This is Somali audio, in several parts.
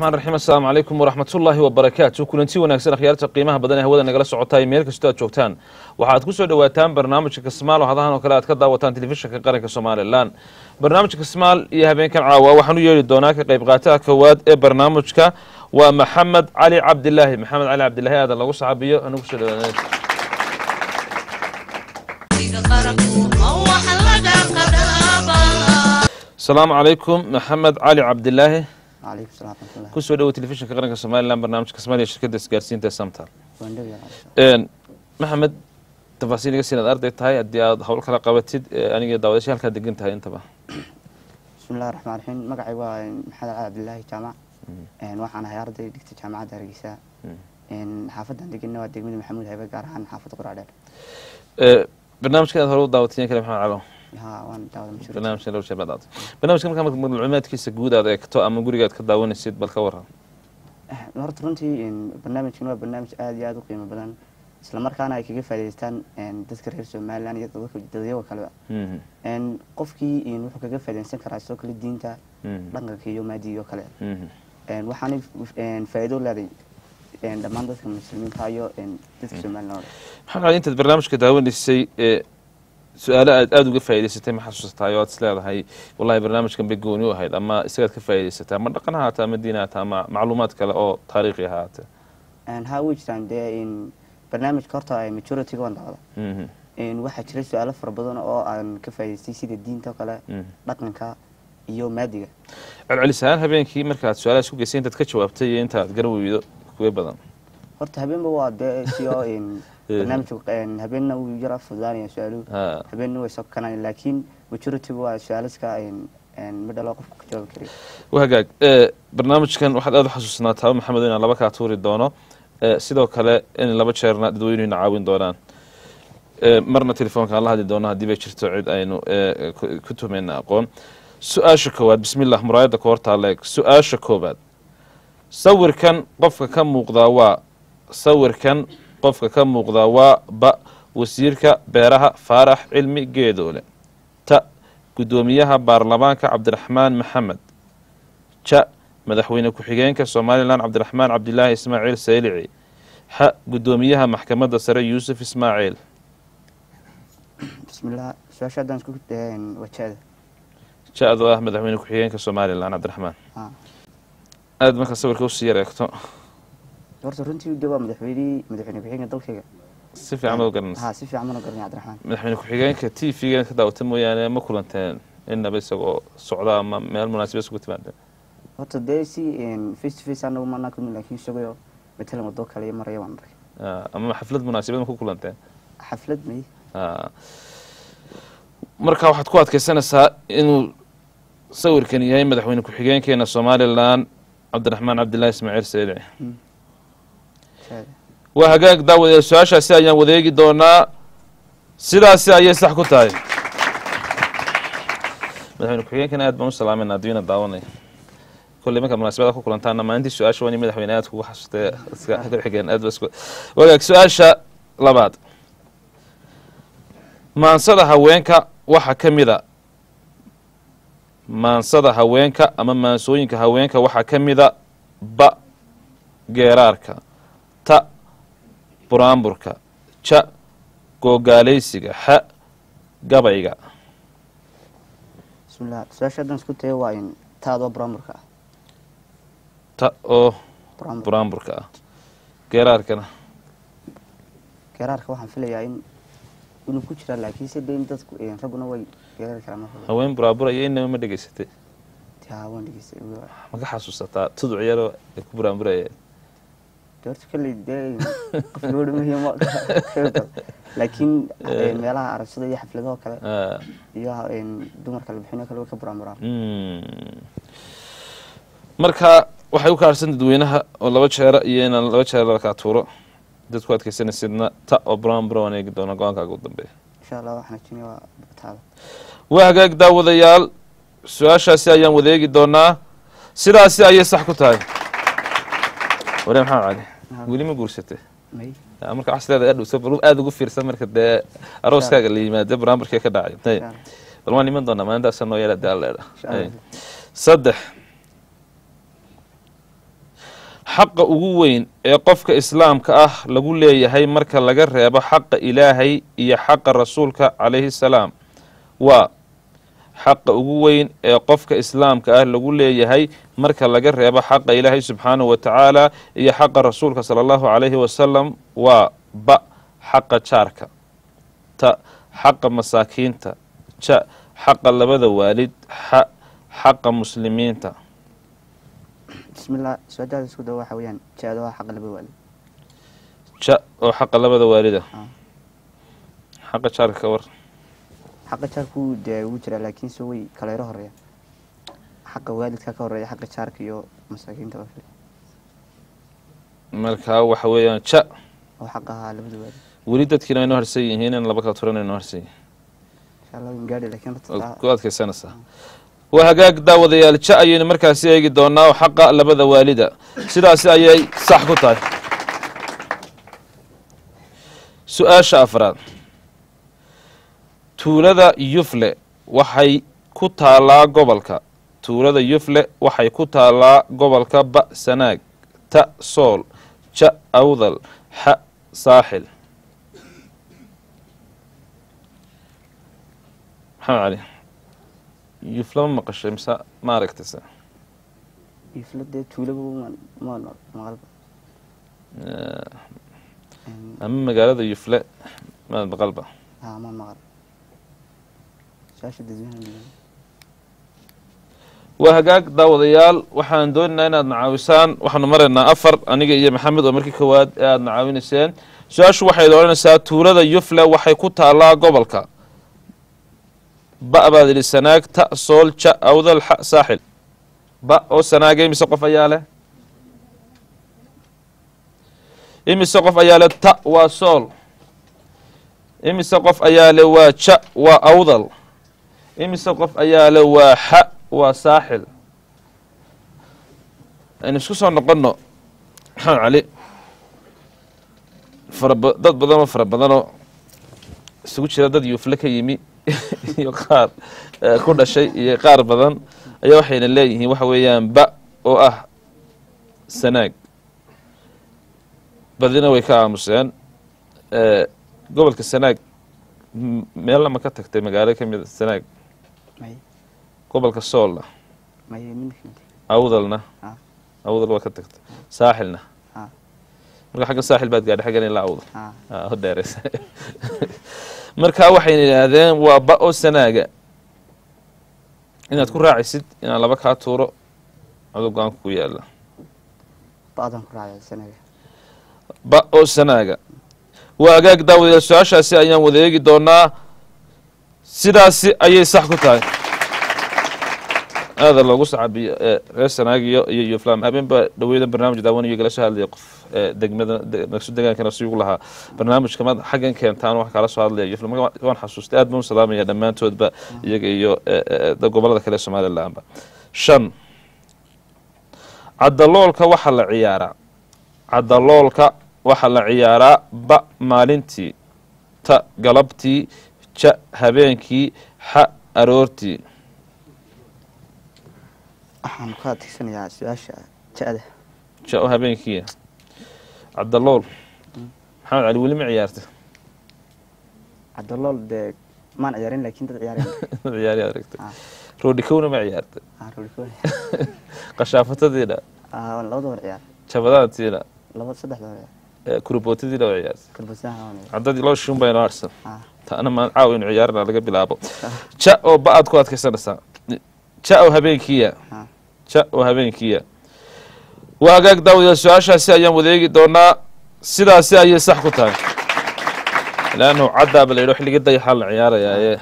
raxmaan raxiim assalaamu calaykum waraxmatullaahi wabarakaatu kulanti wanaagsan akhyaarta qiimaha badan ee hawada nagala socotaay meel kastoo aad joogtaan waxaad ku soo dhowaataan barnaamijka kasmaal oo hadahan oo kale aad ka daawataan telefishinka qaranka somalilan barnaamijka kasmaal iyo habeenkan caawa waxaan u yeedhi doonaa ka qayb qaataha koowaad ee barnaamijka waa maxamed cali cabdilaahi maxamed cali cabdilaahi aadan lagu saxaabiyo anagu soo dhawaanay asalaamu calaykum maxamed cali cabdilaahi calaykum salaam raxmatullah kusoo dhowo telefishinka qaranka somalilan barnaamijka kasmaal iyo shirkadda isgaarsiinta ee samtal waan dhow yahay maxamed tafaasiil iga siinaad arday tahay haddii aad hawl kala qabatid aniga daawadasha halkaa degan tahay intaba bismi illahi raxmaan raxiim magacay waa maxamed cali cabdilaahi jaamac waxaan ahay arday dhigta jaamacadda hargeysa xaafadan deganna waa degmada maxamuud haybe gaar ahaan xaafadda quraadheer barnaamijka aad hore u daawatayen kale maxamed calo ha waan daawada mashhuur barnaamijka loo sheebad aad barnaamijka markaa marka macluumaadkiisa guud aad eegto ama gurigaad ka daawanaysid bal ka waran horta runtii barnaamijkan waa barnaamij aada iyo aada u qiimo badan isla markaana ay kaga faa'idaystaan dadka reer somalilan iyo dadka dadyaga kaleba qofkii wuxuu kaga faa'iidaysan karaa sidoo kale diinta dhaqanka iyo maadiga iyo kale waxaana faa'iido leeday dhammaan dadka muslimiinta iyo dadka somalilan oo dhan maxamed cali intaad barnaamijka daawanaysay ee su-aalo aad aada uga faa'idaysatay ma xasuusataay oo aad is leedahay wallahi barnaamijkan bay gooni u ahayd ama isagaad ka faa'idaysatay ama dhaqan ha haata ama diin ha haata ama macluumaad kale oo taariikhi ha haate ha way jiraan dee barnaamijka horta majority-ga waan daawada waxaa jira su-aalo fara badan oo aan ka faa'idaystay sida diinta oo kale dhaqanka iyo maadiga celcelis ahaan habeenkii markaad su-aalaha isku geysay intaad ka jawaabtay iyo intaad garan weydo kuwe badan horta habeenba waa dee si oo barnaamijka habeenna wuu yara fududaanaya su-aaluhu ha habeenna way soo kanaan laakiin majority waa su-aalaska midhalo qofka ka jawaabi karayo waa hagaag barnaamijkan waxaad aada u xasuusnaataa maxamed inaan laba kaa tuuri doono sidoo kale in laba jeerna dadweynuhuna caawin doonaan marna telefoonka aan la hadli doono haddii bay jirto cid aynu ku tuhmayna aqoon su-aasha koowaad bismillah muraayadda ka hortaala eeg su-aasha koowaad sawirkan qofka ka muuqdaa waa sawirkan qofka ka muuqdaa waa ba wasiirka beeraha faarax cilmi geedoole ta guddoomiyaha baarlamaanka cabdiraxmaan maxamed ja madaxweyne ku-xigeenka somalilan cabdiraxmaan cabdilaahi ismaaciil saylici xa guddoomiyaha maxkamadda sare yuusuf ismaaciil bismillah su-aasha haddaan isku wajahda ja-do ah madaxweyne ku-xigeenka somalilan cabdiraxmaan ha aada markaa sawirka usii yar eegto horta runtii de waa madaxweynihii madaxweyne ku-xigeenka dalkayga si fiican ma garanaysa ha si fiican mana garanaya cabdiraxmaan madaxweyne ku-xigeenka t v-ga ka daawata mooyaane ma kulanteen inaba isagoo socda ama meel munaasiba isugu timaadeen horta dee si face to face anagu maanaa kulmin laakiin isagoo matalan waddo kale iyo maraya waan arkay Ah, ama xaflad munaasibad ma ku kulanteen xaflad may Ah. marka waxaad ku adkeysanaysaa inuu sawirkan yahay madaxweyne ku-xigeenkeena somalilan cabdiraxmaan cabdilaahi ismaaciil saylici shaada waa hagaag daawadayaal su-aashaasi ayaan wadeegi doonaa sidaasi ayay sax ku tahay madaxweyne ku-xigeenkana aad baan u salaamayna adduunyana daawanaya kolley markaad munaasabada ku kulantaana maalintii su-aasha waa in madaxweyne aad kugu xasustay iska xigeen aad ba isku wagaag su-aasha labaad maansada haweenka waxaa ka mid a maansada haweenka ama maansooyinka haweenka waxaa ka mida ba geeraarka ta buraanburka ja googaalaysiga xa gabayga bismillah su-aasha haddaan isku tayo waa in taadoo bramurka ah ta oo bramur buraanburka ah geeraarkana geeraarka waxaan filayaa in inuu ku jiraa laakiin se de in dadku ragguna way geeraari karaan marka haween buraaburaya inaba ma dhegeysatay taa waan dhegeystay ma ka xasuusataa tuduc yaroo ay ku buraanburaya de horta kalley dee qof gabadha muhiim laakiin meelaha aragshada iyo xafladaho kale Ah, iyo dumarka la bixinoo kale way ka buraamuraan mm. marka waxay u kaarsan dadweynaha oo laba jeera iyo inaan laba jeer lakaa tuuro dadku adkeysanaysidna ta oo buraanbura waan eegi doona go-aankaaga u dambeeya insha allah waxaan ajinaya waa taada waa hagaag daawadayaal su-aashaasi ayaan wadeegi doonaa sidaasi ayay sax ku tahay ware maxamed cali weli ma guursatay may Ah, marka waxaa isleedahay adhow bal aada ugu fiirsan marka dee arooskaaga la yimaade barnaamijkee ka dhacay Hey, insha allah bal waan iman doonaa maalintaasa noo yeela dee alleedha insha allah saddex xaqa ugu weyn ee qofka islaamka ah lagu leeyahay marka laga reebo xaqa ilaahay iyo xaqa rasuulka calayhi salaam waa xaqa ugu weyn ee qofka islaamka ah lagu leeyahay marka laga reebo xaqa ilaahay subxaanahu wa tacaala iyo xaqa rasuulka sala allahu calayhi wasalam waa ba xaqa jaarka ta xaqa masaakiinta ja xaqa labada waalid xa xaqa muslimiinta bismillah su-aadaada isku dawa waxa weeyaan jaada waa xaqa laba waalid ja oo xaqa labada waalida Ah. xaqa jaarka ka war xaqa jaarku dee ugu jiraa laakiin se way kaleero horeeya xaqa waalidka ka horeeya xaqa jaarka iyo masaakiinta oo kale markaa waxa weeyaan ja oo xaqa ahaa labada waalid weli dadkiina way noo harsan yihiin in laba kala turan ay noo harsan yihiin insha allah waan gaadhi laakiin waad horta ku adkaysanaysaa waa hagaag daawadayaal ja ayaynu markaasi eegi doonaa oo xaqa labada waalida sidaasi ayay sax ku tahay su-aasha afraad tuulada yufle waxay ku taalaa gobolka tuulada yufle waxay ku taalaa gobolka ba sanaag ta sool ja awdal xa saaxil maxamed cali yufle ma maqashay mise ma aragtayse ifla dee tuulaba ma ma maqalba ama magaalada yufle maad maqalba ha ma maqal su-aasha dadweynaha waa hagaag daawadayaal waxaan doonaynaa inaad nacaawisaan waxaanu maraynaa afar aniga iyo maxamed oo markii kowaad ee aada nacaawinayseen su-aashu waxayd odhanaysaa tuulada yufle waxay ku taalaa gobolka ba baad idhi sanaag ta sool ja awdal xa saaxil ba oo sanaagay imise qof ayaa leh imise qof ayaa leh ta waa sool imise qof ayaa leh waa ja waa awdal imise qof ayaa leh waa xa waa saaxil aynu isku soo noqonno maxamed cali faraba dad badanoo fara badanoo isugu jira dad yuufle ka yimi iyo qaar eh, ku dhashay iyo qaar badan ayaa waxayna leeyihiin waxa weeyaan ba oo ah sanaag badina way ka aamuseen Eh, gobolka sanaag m- meelna ma ka tagtay magaalo ka mida sanaag may gobolka soolna may minkamid awdalna Ah. awdal waa ka tagtay saaxilna Ah. marka xagga saaxil baad gaadhay xaggan ilaa awdal ha Ah, ho dheeraysa marka waxayna yidhaahdeen waa ba oo sanaaga inaad ku raacisid inaan laba kaa tuuro aduu go-aanku ku yaala ba-dan ku raacay sanaga ba oo sanaaga waa agaag daawadayaal su-aashaasi ayaan wada eegi doonaa sidaasi ayay sax ku tahay aada loogu sacabiyo ee reer sanaagiyo iyo yuflam habeenba dhaweydan barnaamij daawanayo igala soo hadlaya qof ee degmada de- naqsu degaankana sigu lahaa barnaamijka maad xaggan keentaan wax kala soo hadlaya yuflam marka waan xasuustay aad baan u salaamaya dhammaantoodba iyaga iyo ee, ee, ee, gobolada kale ee somalilanba shan cadaloolka waxaa la ciyaaraa cadaloolka waxaa la ciyaaraa ba maalintii ta galabtii ja habeenkii xa aroortii waxaan ku adeegsanayaa su-aasha ja-da ja oo habeenkiia cadalool maxamed cali weli ma ciyaarta cabdalool dee maan ciyaarin laakiin dad ciyaareen ciyaari aragta Ah. roodhikowna ma ciyaarta Ah, roolikoon. qashaafatadiina Ah, labada war ciyaar jabadaantiina laba saddexda war ciyaar ee, kurubootidiina waa ciyaarta karbasaha waan ciyaar caddadii loo shun bayno arsan Ah, taana maan caaw inu ciyaarina laga bilaabo ja oo ba aad ku adkaysanaysaa ja oo habeenkiya ah. ja oo habeenkiya waa hagaag daawadayaal su-aashaasi ayaan wadeegi doonaa sidaasi ayay sax ku tahay leannu caddaaba la yidho xilliga dayaxaa la ciyaarayaa ee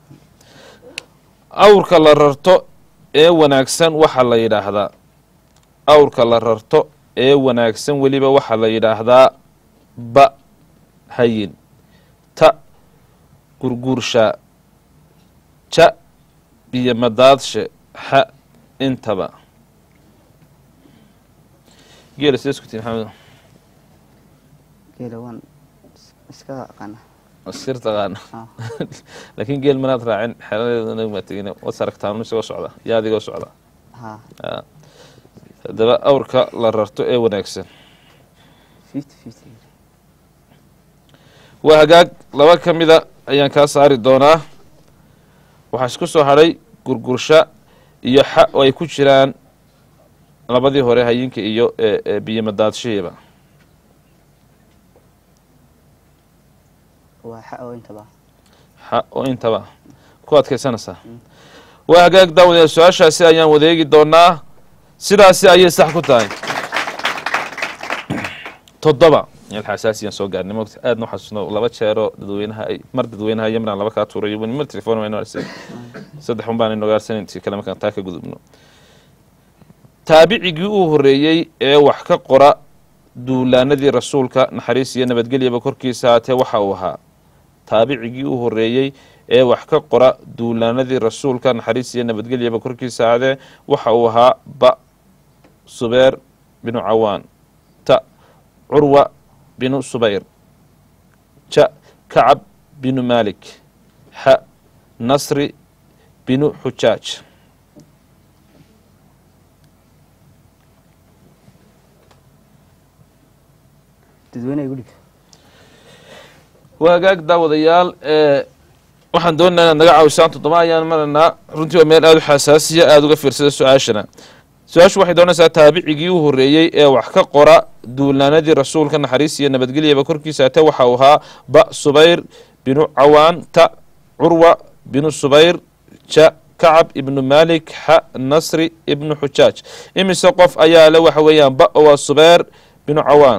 awrka la rarto ee wanaagsan waxaa la yidhaahdaa awrka la rarto ee wanaagsan weliba waxaa la yidhaahdaa ba hayin ta gurguurshaa ja iyo madaadshe xa intaba geela sidee isku tihi maxamed geela waan is- iska aqaana sir taqaana Ah. laakiin geel manaad raacin xeladeeda maa tegin waad saragtaan isagoo socda yaa adigoo socda ha Ah. haddaba awrka la rarto ee wanaagsan fifty fifty waa hagaag laba ka mida ayaan kaa saari doonaa waxaa isku soo hadhay gurgursha iyo xa oo ay ku jiraan labadii hore hayinka iyo ee ee biyomadaadshihiiba waa xa oo intaba xa oo intaba ku adkaysanaysaa waa hagaag daawadee su-aashaasi ayaan wadeegi doonaa sidaasi ayay sax ku tahay toddoba meel xasaasiyaan soo gaarnay mogta aadna u xasuusno laba jeeroo dadweynaha ay mar dadweynaha yamran laba kaa tuurayo wani mar telefon wayno arse saddex un baan inogaarsan intii kale markaan taa ka gudubno taabicigii uu horeeyey ee wax ka qora duulaanadii rasuulka naxariis iyo nabadgelyaba korkiisa haatee waxa uu ahaa taabicigii uu horeeyey ee wax ka qora duulaanadii rasuulka naxariis iyo nabadgelyaba korkiisa haatee waxa uu ahaa ba subeer binu cawaan ta curwa binu subayr ja kacab binu malik xa nasri binu xujaaj dadweyne igu dhig waa hagaag daawadayaal ee waxaan doonaynaa inaad naga caawisaan toddoba ayaan maraynaa runtii waa meel aada u xasaasiya aada uga fiirsada su-aashana su-aashu waxay doonaysaa taabicigii u horeeyey ee wax ka qora duulaanadii rasuulka naxariis iyo nabadgelyaba korkiisa ate waxa uu ahaa ba subayr binu cawaan ta curwa binu subayr ja kacab ibnu malik xa nasri ibnu xujaaj imise qof ayaa le waxa weeyaan ba oo waa subayr binu cawaan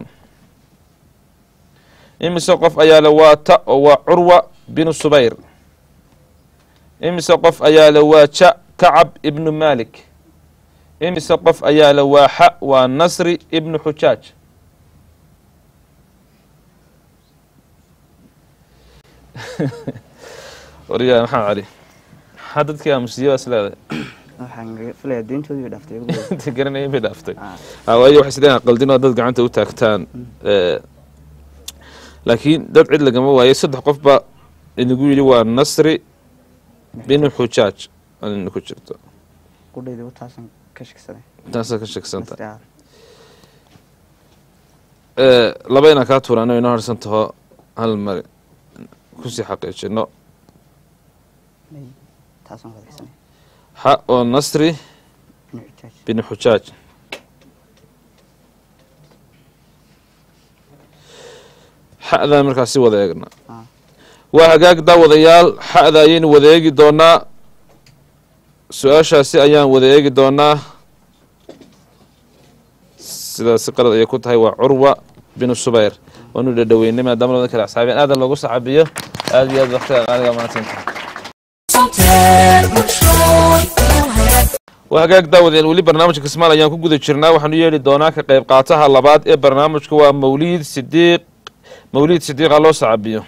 imise qof ayaa le waa ta oo waa curwa binu subayr imise qof ayaa le waa ja kacab ibnu malik imise qof ayaa le waa xa waa nasri ibnu xujaaj waryaa maxamed cali maxaa dadkii aamusiye waa isleedahay waxaan filayaa deyntoodii bay dhaaftay iyagu dhow. inta garanaya bay dhaaftay Ah, Ah, waayo waxay isleedahay qaldin oo dad gacanta u taagtaan Eh, laakiin dad cid lagama waayo saddex qof baa inagu yidhi waa nasri binu xujaaj anina ku jirto qudhayda u taasan ka shaksaday taasaa ka sheegsanta Nasri ah. Eh, laba inaan kaa tuurano inoo harsan taho hal mari kusii xaqiijino May, taasaan wadaysanay xa oo nasri inu xujaaj binu xujaaj xa'daan markaas si wada eegna Ah. waa hagaag daawadayaal xa'da ayaynu wada eegi doonaa su-aashaasi ayaan wada eegi doonaa sidaasi qalad ayay ku tahay waa curwa binu subayr waanu dhadhaweynay maadaama labada kale asxaabeen aadan loogu saxabiyo aada iyo aad waqtiga qaaliga mahadsanta waa hagaag daawadeen weli barnaamijka kismaal ayaan ku guda jirnaa waxaanu yeeli doonaa ka qayb qaataha labaad ee barnaamijka waa mawliid sidiiq mawliid sidiiqa loo sacabiyo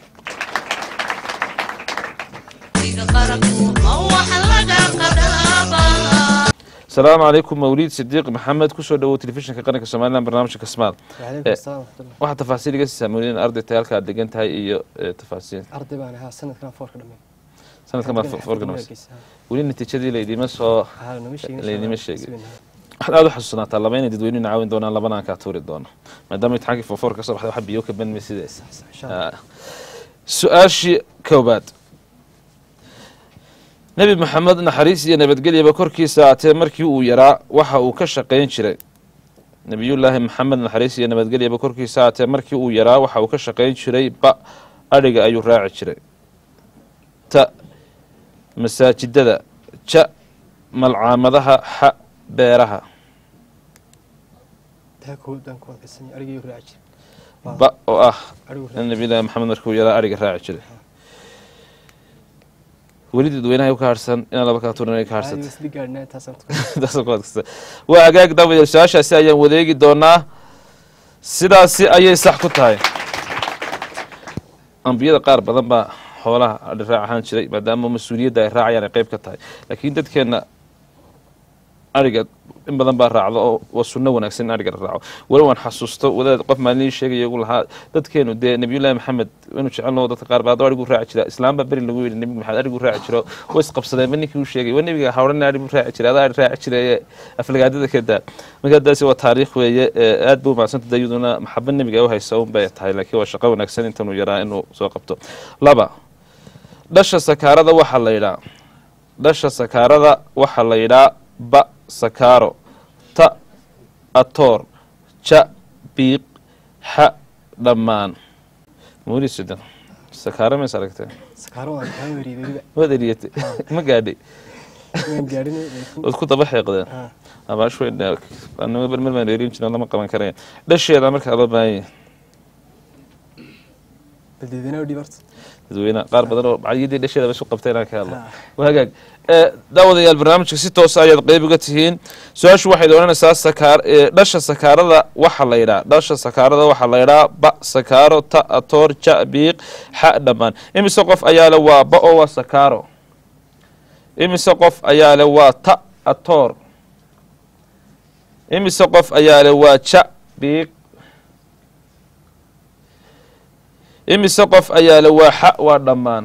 asalaamu calaykum mawliid sidiiq maxamed kusoo dhawow telefishinka qaranka somalilan barnaamijka kismaal وعليكم Eh, السلام ورحمة الله waxaa tafaasiil iga siisaa mawliid in arday tahay halka aad degan tahay iyo eh, tafaasiil أرضي بان ها سنة كان فورك دمي sanadkan baad foorka dhamaysa weli natiijadii laydima soo هذا نمشي laydima sheegin waxaad aada u xasuusanaataa laba inay dadweynuhu caawin doonaan labana kaa tuuri doono maadaama imtixaankii foorfoor ka soo baxday waxa biyo ka banmay sidaas إن شاء الله Ah. su-aashii koobaad nebi maxamed naxariis iyo nabadgelyaba korkiisa aatee markii uu yaraa waxa uu ka shaqayn jiray nebiyullaahi maxamed naxariis iyo nabadgelyaba korkiisa aatee markii uu yaraa waxa uu ka shaqayn jiray ba adhiga ayuu raaci jiray ta masaajidada ja malcaamadaha xa beeraha ده كود دان كود كسني أرجع يراجع ba oo ah أرجع in nabiyullaahi maxamed markii uu yaraa adhiga raaci jiray weli dadweynaha ka harsan inaan laba kaa tuurin ay ka harsata هذه بس دي قارنا تاسم Taasoo ku adkaysta. waa hagaag daawadayaal su-aashaasi ayaan wadeegi doonaa sidaasi ayay sax ku tahay ambiyada qaar badan baa xoolaha adhi raac ahaan jiray maadaama mas-uuliyadda ay raacayaan ay qeyb ka tahay laakiin dadkeenna ariga in badan baa raacdo oo waa sunno wanaagsan in ariga la raaco weli waan xasuusto wadaad qof maalin ii sheegaya igu lahaa dadkeenu dee nabiyullaahi maxamed inuu jecelno dadka qaar baa adoo arigu raaci jira islaam baa beri lagu yidhi nebi maxamed arigu raaci jiro way isqabsadeenba ninkii uu sheegay waa nebiga hawrana arigu raaci jiray adaa ari raaci jiray aflagaadada ka daa marka daasi waa taariikh weeye ee aad buu mahadsanta dayaduna maxaba nebiga u haysa un bay tahay laakiin waa shaqo wanaagsan intanuu yaraa inuu soo qabto laba dhasha sakaarada waxaa la yidhaa dhasha sakaarada waxaa la yidhaa ba sakaaro ta atoor ja biiq xa dhammaan mawlid sudan sakaaro mays aragtee sakaaro waan kaa weriyey weliba waad eriyatay ma gaadhay waan gaadhinay laakiin waad ku daba xeeqdeen Ah, abaashweynnima mar baan erin jirin lama qaban karaya dhasheeda markaa loo baahan yahay bal deedanaa dhib horta dadweynaha qaar badan oo macalyadii dhasheeda ba isu qabtay inaan ka hadlo Ah. waa hagaag ee daawadayaal barnaamijka si toosa ayaad qeyb uga tihiin su-aashu waxay odhanaysaa sakaar ee dhasha sakaarada waxa la yidhaa dhasha sakaarada waxaa la yidhaa ba sakaaro ta atoor ja biiq xa dhammaan imise qof ayaa le waa ba oo waa sakaaro imise qof ayaa le waa ta atoor imise qof ayaa le waa ja biiq imise qof ayaa le waa xa waa dhammaan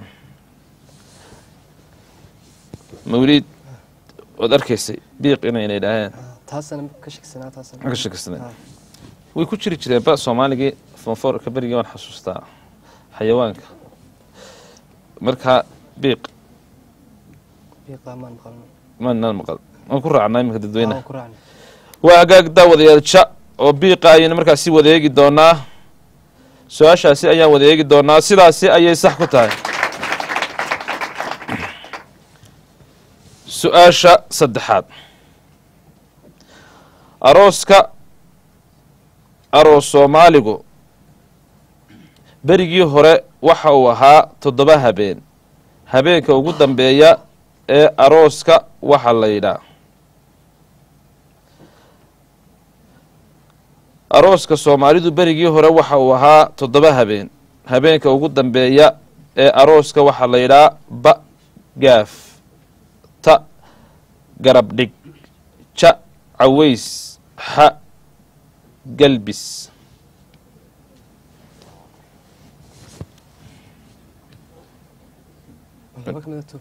mawliid waad arkaysay biiq inayna idhaaheen ah, taasana ka shaksanaa taasana ka shakisnay Ah. way ku jiri jireen ba soomaaligii fonfoorka berigii waan xasuustaa xayawaanka marka biiq biiqaa maan maqalno manaan maqal waan ku raacnaa iminka dadweynaha waan ku raacnay waa hagaag daawadayaal ja oo biiqa ayaynu markaasi wada eegi doonaa su-aashaasi ayaan wada eegi doonaa sidaasi ayay sax ku tahay su-aasha saddexaad arooska aroos soomaaligu berigii hore waxa uu ahaa toddoba habeen habeenka ugu dambeeya ee arooska waxa la yidhaa arooska soomaalidu berigii hore waxa uu ahaa toddoba habeen habeenka ugu dambeeya ee arooska waxaa la yidhaa ba gaaf ta garab dhig ja caways xa galbis laba ka mid a tuur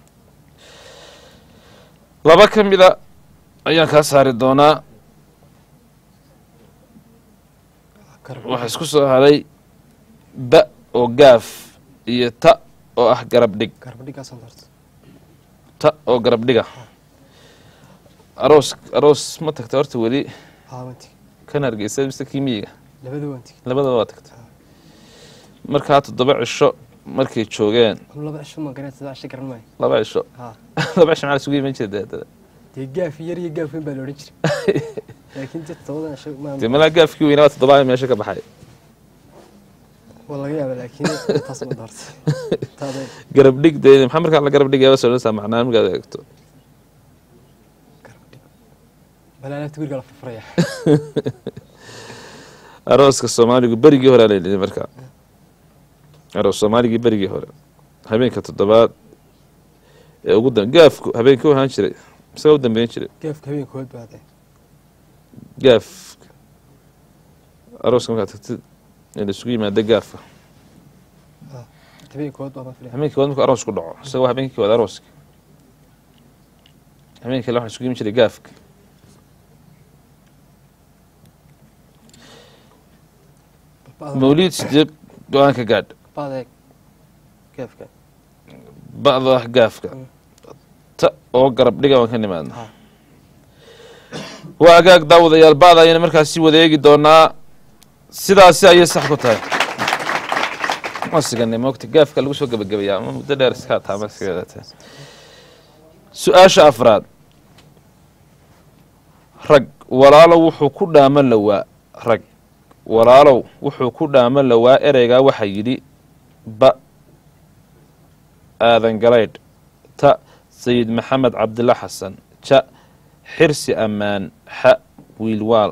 laba ka mida ayaan kaa saari doonaa garab waxaa isku soo haray ba oo gaaf iyo ta oo ah garab dhig garba dhigaasan horta ta oo garab dhiga aroos aroos ma tagta horta weli haa waan tigi kan hargeysa mise kii miyiga labada waan tigi labadaba waa tagta markaa toddoba cisho markay joogeen anu laba cisho ma garanay saddex cisho garan maayo laba cisho haa laba cisho maxaa isugu iman jira dee dee gaaf yar iyo gaaf weyn baa la odhan jiray laakiin dee todobadan cisho ma dee malaa gaafkii weynaa waa toddobaa meesha ka baxay waa laga yaaba laakiin taas ma doorta taada garab dhig dee maxaa markaa la garab dhigaya soo dhanaysaa macnaa markaad eegto garab dhig bal alaabta guriga la furfuraya arooska soomaaligu berigii hore la yidhi markaa aroos soomaaligii berigii hore habeenka toddobaad ee ugu dam gaafku habeenkii u ahaan jiray isaga u dambeyn jiray gaafka habeenkood baa dee gaaf arooska markaad tagtid ee la isugu yimaada gaafka habeenkood baa ma filaya habeenkii waad markuu aroos ku dhaco isagoo habeenkii waad arooska habeenkii kale waxaa isugu yimi jiray gaafka mawliid sideed go-aanka gaadh badeeg gaafka ba'da ah gaafka ta oo garab dhiga waan ka nimaadna Ha. waa agaag daawadayaal ba'da ayayna markaasi wada eegi doonaa sidaasi ayay sax ku tahay masiganay moogta gaafka lagu soo gebagabayaa ama muddo dheer iska hataa ma iska yeelatee su-aasha afraad rag walaalow wuxuu ku dhaamo lawaa rag walaalow wuxuu ku dhaamo lawaa ereygaa waxaa yidhi ba aadan galaydh ta sayid maxamed cabdilla xasan ja xirsi ammaan xa wiilwaal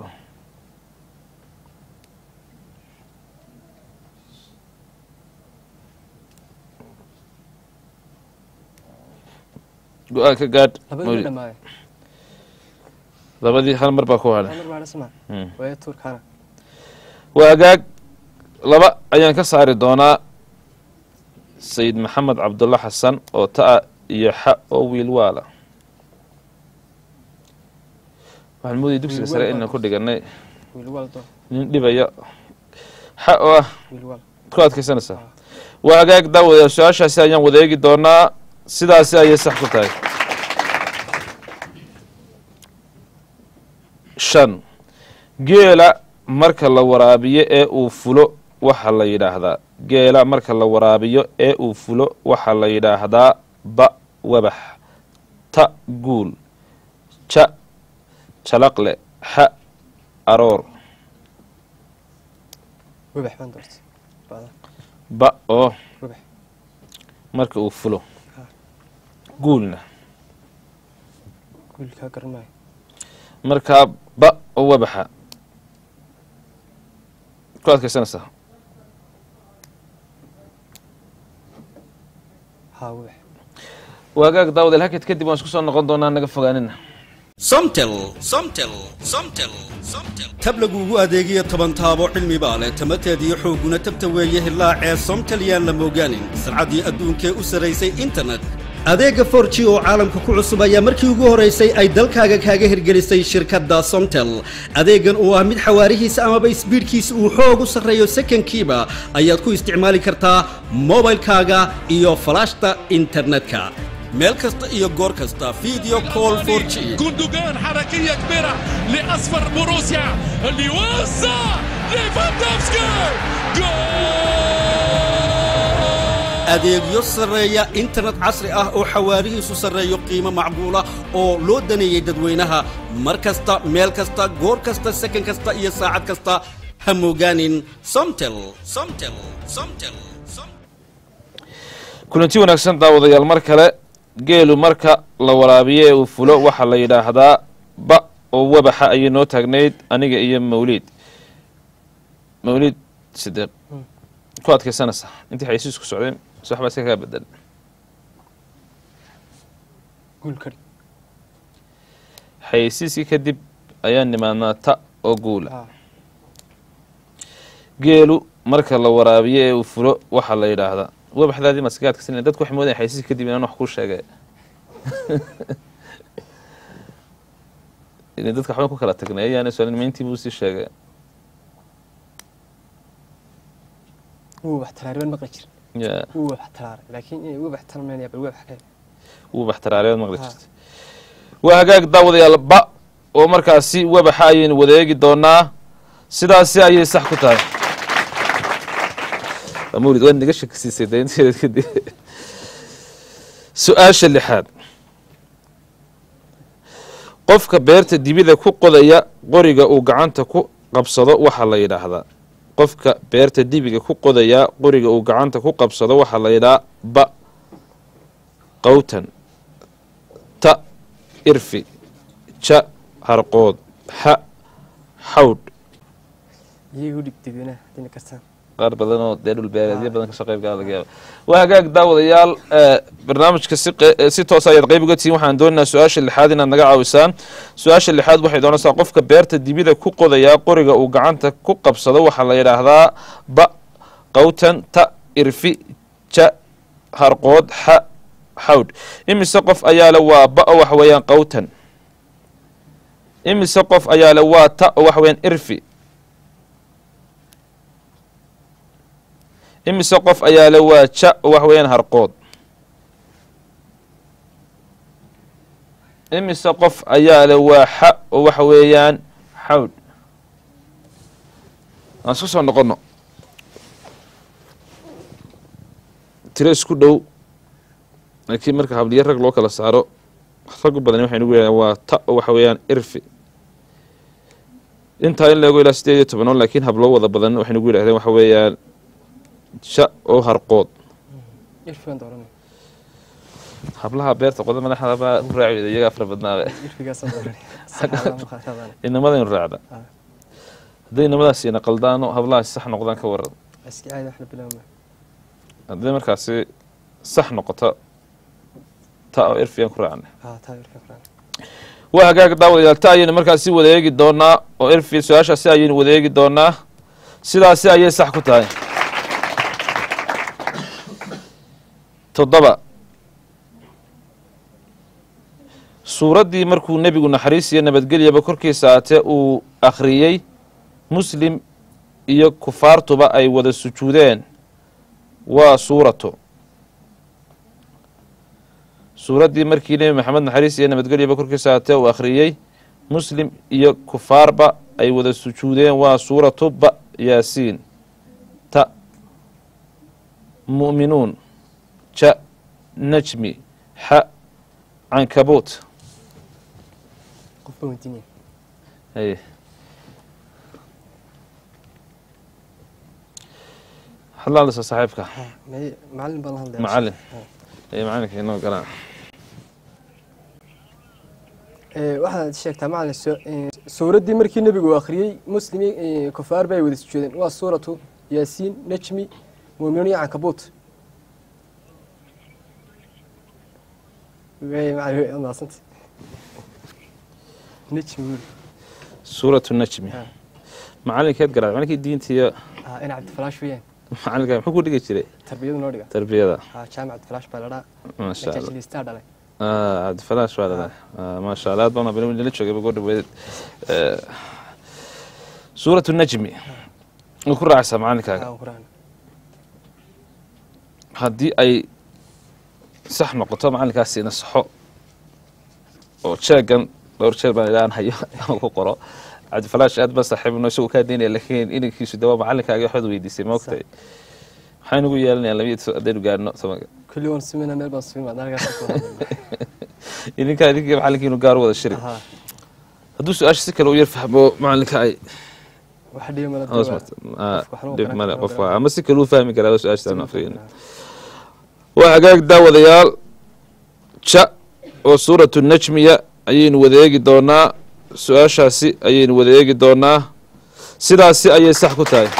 go-aan ka gaadh labada ma Mawlid. dhamaayo labadii hal mar baa ku hadhay mar baadha sama Mm. waaya tuurkaana waagaag laba ayaan ka saari doonaa sayid maxamed cabdulla xasan oo ta-a iyo xa oo wiilwaala waxaan moodayay dugsiga sare inaan ku dhiganay wiilwaal doo nin dhibaya xa oo ah wiilwaal ku adkaysanaysaa waa hagaag daawadayaal su-aashaasi ayaan wadeegi doonaa sidaasi ayay sax ku tahay shan geela marka la waraabiyo ee uu fulo waxaa la yidhaahdaa geela marka la waraabiyo ee uu fulo waxaa la yidhaahdaa ba wabax ta guul ja jalaqle xa aroor wabax baan doortay baada ba oo wabax marka uu fulo Ha. guulna wiilkaa garan maayo markaa ba oo wabaxa ku adkaysanaysaa haa wabax waagaag daawadeel hakad kadib waan isku soo noqon doonaa naga fogaanina somtel somtel somtel somtel tab laguugu adeegiyo toban taabo cilmi baa leh tamateediyo xoogguna tabta weeye hilaacee somtel yaan la moogaanin sarcaddii adduunkee u sarraysay internet adeegga for g oo caalamka ku cusub ayaa markii ugu horaysay ay dalkaaga kaaga hirgelisay shirkadda somtel adeeggan oo ah mid xawaarihiisa amaba isbiidhkiisa uu xoog u sarreeyo sekankiiba ayaad ku isticmaali kartaa mobilkaaga iyo falaashta internetka meel kasta iyo goor kasta video call for g جندوجان حركية كبيرة لأصفر بوروسيا اللي وسع ليفاندوفسكي جول adeegyo sarreeya internet casri ah oo xawaarihiisu sarreeyo qiimo macquula oo loo daneeyey dadweynaha mar kasta meel kasta goor kasta sakan kasta iyo saacad kasta ha moogaanin somtel somtel somtel Som- kulanti wanaagsan daawadayaal mar kale geelu marka la waraabiyo ee uu fulo waxaa la yidhaahdaa ba oo wabaxa ayay noo taagnayd aniga iyo mawliid mawliid sideeq ku adkaysanaysaa intii xaysiisku socdeen mise waxbaa iska kaa bedel guul kari xaysiiskii kadib ayaan nimaadnaa ta oo guula haa geelu marka la waraabiyo ee uu fulo waxaa la yidhaahdaa wabaxdaadii maskaga adkaysan dadku waxay moodayaan xaysiiska kadib inaan wax kuu sheegay Ile dadka waxbaan ku kala tagnay ayaana soolnimayntii buu sii sheegay wuu wax talaaray baan maqli jir Ya, wuu wax talaaray laakiin inay wabax talmaynaya bal wabax kale wuu baxtaraareed maqli Ha. jirtay waa hagaag daawadayaal ba oo markaasi wabaxa ayaynu wadeegi doonaa sidaasi ayay sax ku tahay Waa mawlid waa naga shakisiisay daynteeda kadib su-aasha lixaad qofka beerta dibida ku qodaya qoriga uu gacanta ku qabsado waxaa la yidhaahdaa qofka beerta dibiga ku qodaya qoriga uu gacanta ku qabsado waxaa la yidhahaa ba qawtan ta irfi ja harqood xa xawdh iyagu dhig dadweynaha hadayna kartaan qaar badan oo dee dhulbeereedyo badan kasoo qayb gala laga yaaba waa hagaag daawadayaal eh, barnaamijka si qe- eh, si toos ayaad qayb uga tihiin waxaan doonaynaa su-aasha lixaad inaad naga caawisaan su-aasha lixaad waxay doonaysaa qofka beerta dibida ku qodayaa qoriga uu gacanta ku qabsado waxaa la yidhaahdaa ba qawtan ta irfi ja harqood xa xawdh imise qof ayaa le waa ba oo waxa weeyaan qawtan imise qof ayaa le waa ta oo waxa weeyaan irfi imise qof ayaa le waa ja oo wax weeyaan harqood imise qof ayaa le waa xa oo waxa weeyaan xawdh aan isku soo noqono tiro isku dhow laakiin marka habliyo rag loo kala saaro rag u badan waxay nagu yidhahdeen waa ta oo waxa weeyaan irfi intaa in leego ilaa sideed iyo tobanoon laakiin habloo wada badan waxay nagu yidhahdeen waxa weeyaan ja oo harqood irfi baan dooranay hablaha beerta qoda madaxda baa u raaci weyda iyagaa fara badnaabe irfigaasaan dooranay saxaabaa maqaashadaan inamadaynu raacda Ah. hadday inamadaasiina qaldaano hablahaasi sax noqdaan ka waran iska caadi wax la bilaabma hadday markaasi sax noqoto ta oo irfiyan ku raacna haa taa irfi quraan waa hagaag daawadayaal ta ayaynu markaasi wada eegi doonaa oo erfi su-aashaasi ayaynu wada eegi doonaa sidaasi ayay sax ku tahay toddoba suuraddii markuu nebigu naxariis iyo nabadgelyaba korkiisa aatee uu akhriyey muslim iyo kufaartuba ay wada sujuudeen waa suuratu suuraddii markii nebi maxamed naxariis iyo nabadgelyaba korkiisa aatee uu akhriyey muslim iyo kufaarba ay wada sujuudeen waa suuratu ba yaasiin ta mu'minuun ja najmi xa cankabuut qofba weydiinaya haye waxaad la hadlaysaa saaxiibka may macalin baan la hadlaya macalin ee macalinka inoo galaa Ee, waxaad sheegtaa macalin soo- ee, suuraddii markii nebigu uu akhriyey muslimi ee, kufaar bay wada sujuudeen waa suuratu yaasiin najmi muuminuun iyo cankabuut Wey, macalin, wey, mahadsantay. najmi wiil. suuratu najmi Ha. macalinkeed garaa macalinkii diinta iyo Ah, ina cabdifalaash weeyaan macalinka muxuu ku dhigi jiray tarbiyadu noo dhiga tarbiyada Ah, jaamac cabdifalaash baa ladhaa maasha allah najajiliistaa dhalay Ah, cabdifalaash waa dhalay Ah, maasha allah aad baan habeen nala joogay goo dhaweed suuratu najmi way ku raacaysaa macalinkaaga Ah, quraan haddii ay sax noqoto macalinkaasi ina saxo oo jeegan dhowr jeer baan ilaan hayo aan ku qoro cabdifalaash aad baan saaxiibno isagu kaa daynaya laakiin inankiisu dawaa macalinkaaga waxaad weydiisay ma ogtahay waxaan ugu yeelanayaa labiyo toban haddaynu gaarno tobanka kulli waan sumina meel baan sumin maad halkaas ku hadlayna. idinkaa idinkii macalinkiinu gaar u wada shiri Aha, hadduu su-aasha si kale u yar fahmo macalinka ay wax dhibi mala hoos dawaa. marto Ah, Qofka waxba dhib garan male karo, qofka garan ama si kale u fahmi karaa su-aasha aan afriyin Ah, waa hagaag daawadayaal ja oo suuratu najmiya ayaynu wada eegi doonaa su-aashaasi ayaynu wada eegi doonaa sidaasi ayay sax ku tahay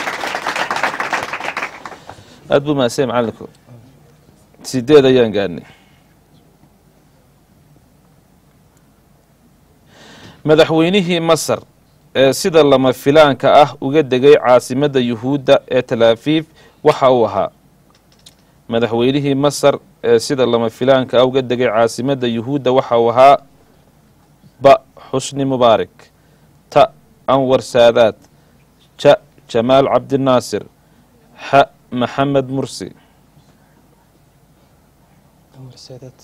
aad buu mahadsan macalinku sideed ayaan gaadhnay madaxweynihii masar ee sida lama filaanka ah uga degay caasimadda yuhuudda ee talaafiif waxa uu ahaa madaxweynihii masar ee sida lama filaanka ah uga degay caasimadda yuhuudda waxa uu ahaa ba xusni mubaarak ta anwar saadaad ja jamaal cabdinaasir xa maxamed mursi Anwar Saadaat.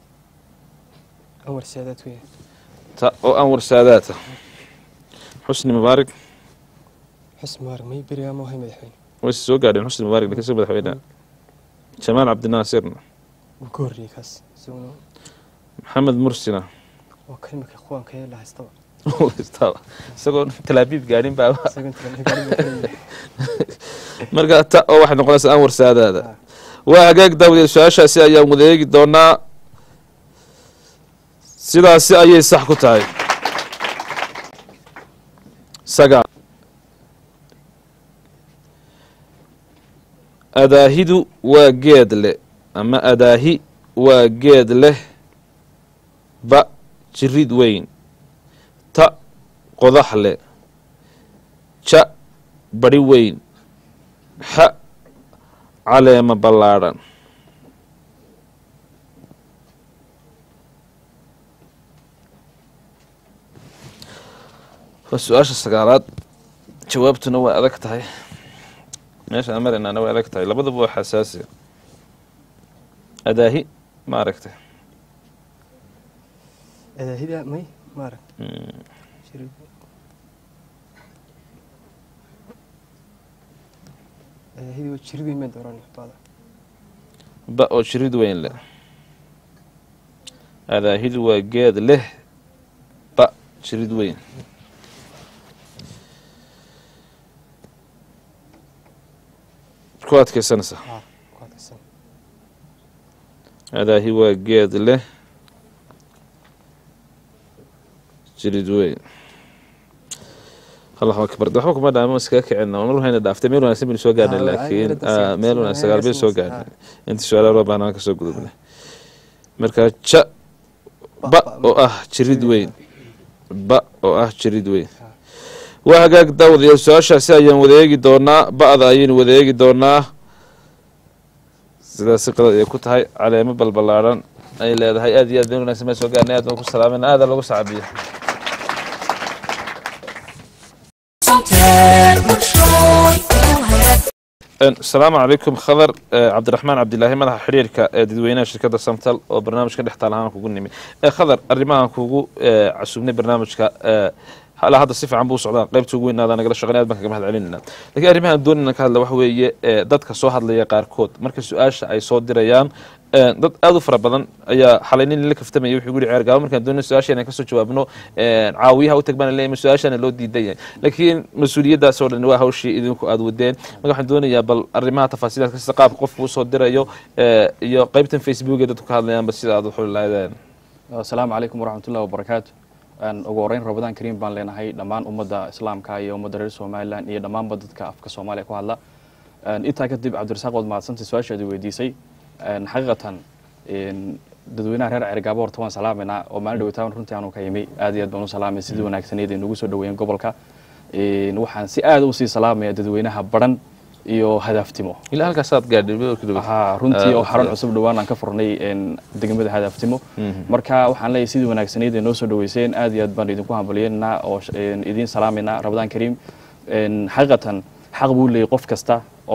Anwar Saadaat weeye. ta oo anwar saadaata xusni mubaarak xusni mubaarak may berigaa ma ahay madaxweyne way soo gaadheen xusni mubaarak lakin soo madaxweyne jamaal cabdinaasirna wuu ka horreeyey kaas isaguna maxamed mursina waa kalimaka ikhwaanka ee la haystaba Istaba. isagoo talaabiib gaadhin baa isagan gaariga ka leeyahay marka ta oo waxay noqonaysaa anwar saadaada Ah. waa hagaag daawdeed su-aashaasi ayaan wada eegi doonaa sidaasi ayay sax ku tahay sagaal adaahidu waa geed leh ama adaahi waa geed leh ba jirid weyn ta qodax leh ja bari weyn xa caleema ballaadhan waa su-aasha sagaalaad jawaabtuna waa adag tahay meesha aan maraynaana way adag tahay labaduba waa xasaasi adaahi ma aragtay adaahida may maarag Mm, adaahida waa jirid weyn baan dooran baada ba oo jirid weyn leh adaahidu waa geed leh ba jirid weyn ku adkaysanaysa haa ku adkaysan adaahi waa geed leh jirid weyn allahu akbar de waxba kuma dhaama iskaga kicina mar hayna dhaaftay meel wanaagsan baynu soo gaarnay Ah, laakiin ay, ah, meel ay, wanaagsan sagaal bay soo ay, gaarnay inta su-aalaha loo baahnaan ka soo gudubnay marka ja ba oo ah jirid weyn ba oo ah jirid weyn waa hagaag daawadayaal su-aashaasi ayaan wadeegi doonaa ba-da ayaynu wadeegi doonaa sidaasi qalad ay ku tahay caleemo balbalaaran ay leedahay aad iyo aad been wanaagsan baan soo gaarnay aad baan ku salaamayna aada lagu sacabiyo asalaamu calaykum khadar cabdiraxmaan cabdilaahi madaxa xiriirka ee dadweynaha shirkadda samtal oo barnaamijka dhex taal ahaan kugu nimi khadar arrimahan kugu casuubnay barnaamijka hala hadda si fiican buu socdaa qaybta ugu weynaada nagala shaqeyn aad baan kaga mahad celinayna lakiin arrimahan doonayna ka hadla waxa weeye dadka soo hadlaya qaarkood marka su-aasha ay soo dirayaan dad aada u fara badan ayaa xalay nin la kaftamaya wuxuu guri ceer gaabo markaan doonay su-aasha inaan kasoo jawaabno caawiyaha u tag baan leeyahay su-aashana loo diidan yahay laakiin mas-uuliyaddaas oo dhan waa hawshii idinku aada wadeen marka waxaan doonayaa bal arrimaha tafaasiilaadka sida qaabka qofku usoo dirayo iyo qaybtan facebook ee dadku ka hadlayaanba sida aad uxuli lahaydeen asalaamu calaykum waraxmatullahi wabarakaatu ugu horeyn rabadaan kariim baan leenahay dhammaan ummadda islaamka iyo ummadda reer somalilan iyo dhammaanba dadka afka soomaaliya ku hadla intaa kadib cabdirasaaq waad mahadsantay su-aashaadi weydiisay xaqiiqatan dadweynaha reer cergaabo horta waan salaamayna oo maalin dhaweytaan runtii aanu ka yimi aad iyo aad baan u salaamay sidii wanaagsaneed ay nagu soo dhaweeyeen gobolka waxaan si aad usii salaamaya dadweynaha baran iyo hadaaftimo ilaa halkaasaad gaadhay ha runtii oo xaran cusub dhawaan aan ka furnay degmada hadaaftimo marka waxaan leeyahay sidii wanaagsaneyd ay noo soo dhaweyseen aad iyo aad baan idinku hambalyeynaa oo idiin salaamayna rabadaan kariim xaqiiqatan xaq buu leeyahy qof kasta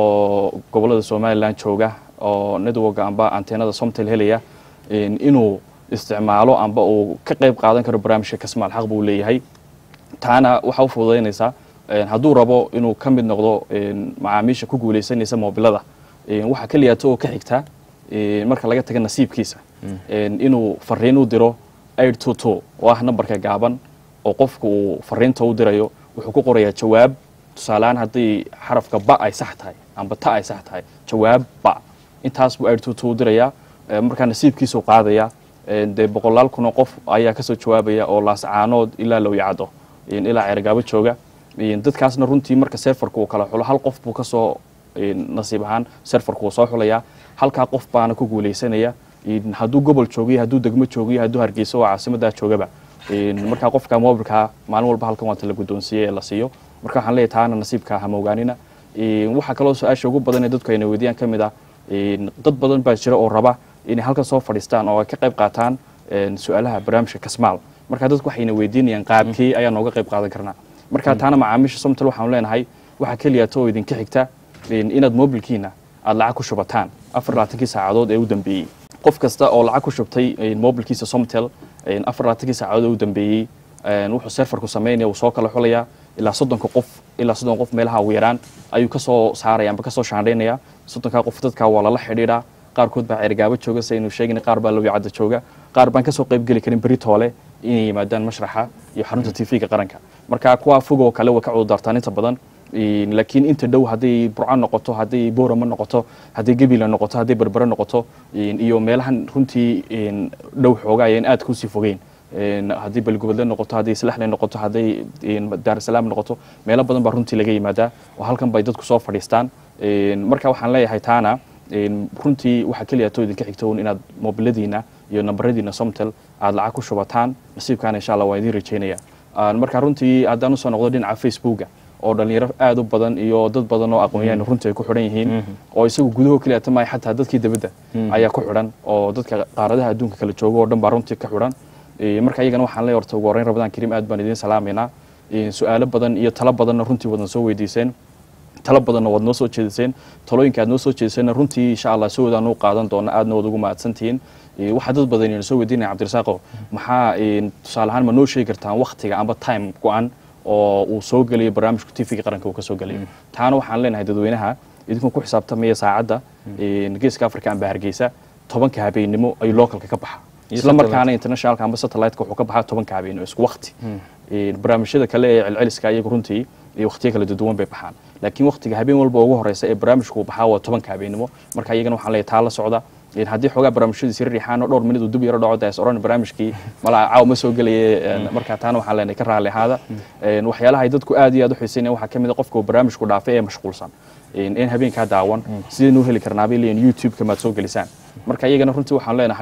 oo gobolada somalilan jooga oo networka amba anteenada somtel helaya inuu isticmaalo amba uu ka qayb qaadan karo barnaamijka kasmaal xaq buu leeyahay taana waxa u fududaynaysaa hadduu rabo inuu ka mid noqdo macaamiisha ku guuleysanaysa moobilada waxaa keliyaata oo ka xigta marka laga taga nasiibkiisa inuu fariin u diro aid to to oo ah nambarka gaaban oo qofku uu fariinta u dirayo wuxuu ku qorayaa jawaab tusaaleaan haddii xarafka ba ay sax tahay amba ta ay sax tahay jawaab ba intaas buu aid to to u dirayaa markaa nasiibkiisuu qaadaya dee boqolaal kunoo qof ayaa kasoo jawaabaya oo laascaanood ilaa lowyacado ilaa ceergaabo jooga dadkaasna runtii marka serfarka uu kala xulo hal qof buu kasoo nasiib ahaan serfarku uu soo xulayaa halkaa qof baana ku guuleysanaya hadduu gobol joogiyo hadduu degmo joogiyo hadduu hargeysa oo caasimadaa joogaba markaa qofka mobilkaa maalin walba halkan waata la guddoonsiiyey ee la siiyo marka waxaan leeyahay taana nasiibka hamoogaanina waxaa kaloo su-aasha ugu badan ee dadku ayna weydiiyaan ka mid ah dad badan baa jira oo raba inay halkan soo fadhiistaan oo ay ka qayb qaataan su-aalaha barnaamijka kasmaal marka dadku waxayna weydiinayaan qaabkii ayaa nooga qayb qaadan karnaa marka taana macaamiisha somtal waxaanu leenahay waxaa keliyaata oo idinka xigta inaad mobilkiina aada lacag ku shubataan afar labaatankii saacadood ee u dambeeyey qof kasta oo lacag ku shubtay mobilkiisa somtel afar labaatankii saacadood ee u dambeeyey wuxuu serfarku sameynaya uu soo kala xulayaa ilaa soddonka qof ilaa soddon qof meelaha ugu yaraan ayuu kasoo saaraya amba kasoo shaandhaynaya soddonkaa qof dadka waa lala xidhiidhaa qaarkood baa ceergaabo jooga si aynu sheegin qaar baa lowyacadda jooga qaar baan kasoo qayb geli karin beri toole inay yimaadaan mashraxa iyo xarunta tv-ga qaranka marka kuwa fogoo kale way ka cudurdaartaan inta badan laakiin inta dhow hadday burco noqoto hadday boorama noqoto hadday gebila noqoto hadday berbere noqoto iyo meelahan runtii dhow xooga ayaan aad kusii fogeyn haddii balgobodle noqoto hadday islaxle noqoto hadday daarusalaam noqoto meelo badan baa runtii laga yimaadaa oo halkan bay dadku soo fadhiistaan marka waxaan leeyahay taana runtii waxaa keliya too idinka xigto un inaad mobiladiina iyo nambaradiina somtel aada lacag ku shubataan nasiibkaana insha allah waan idiin rajeynaya marka runtii haddaan usoo noqdo dhinaca facebooka oo dhalinyaro aada u badan iyo dad badan oo aqoonyahan runtii ay ku xidhan yihiin oo isagu gudaho keliya tamaya xataa dadkii dibadda ayaa ku xidhan oo dadka qaaradaha adduunka kala jooga oo dhan baa runtii ka xidhan marka iyagana waxaan leeyahay horta ugu horreyn rabadaan kariim aad baan idiin salaamaynaa su-aalo badan iyo talo badanna runtii wadan soo weydiiseen talo badanna waad noo soo jeediseen talooyinka aad noo soo jeediseenna runtii insha allah si wadaan u qaadan doona aadna waad ugu mahadsantihiin waxaa dad badan ina soo weydiinaya cabdirasaaqo maxaa tusaale ahaan ma noo sheegi kartaan waktiga amba time go-an oo uu soo gelayo barnaamijka tvga qaranka uu ka soo gelayo taana waxaan leenahay dadweynaha idinkoo ku xisaabtamaya saacadda geeska africa amba hargeysa tobanka habeennimo ayuu localka ka baxa isla markaana internationalka amba satelliteka wuxuu ka baxaa tobanka habeenimo isku wakti barnaamijyada kale ee celceliska iyagu runtii iyo waktiyo kala duwan bay baxaan laakiin waktiga habeen walba ugu horeysa ee barnaamijku baxaa waa tobanka habeenimo marka iyagana waxaan leeyahay taa la socda haddii xoogaa barnaamijyadiisi riixaan oo dhowr minid uu dib yaro dhaco daas oran barnaamijkii malaa caaw ma soo gelaye marka taana waxaan leenahay ka raalli ahaada waxyaalaha ay dadku aad iyo aad u xiiseynaya waxaa ka mid a qofka uu barnaamijku dhaafay ee mashquulsan in habeenkaa daawan sidaynu u heli karnaabay leeyihin youtube-ka maad soo gelisaan marka iyagana runtii waxaan leenahay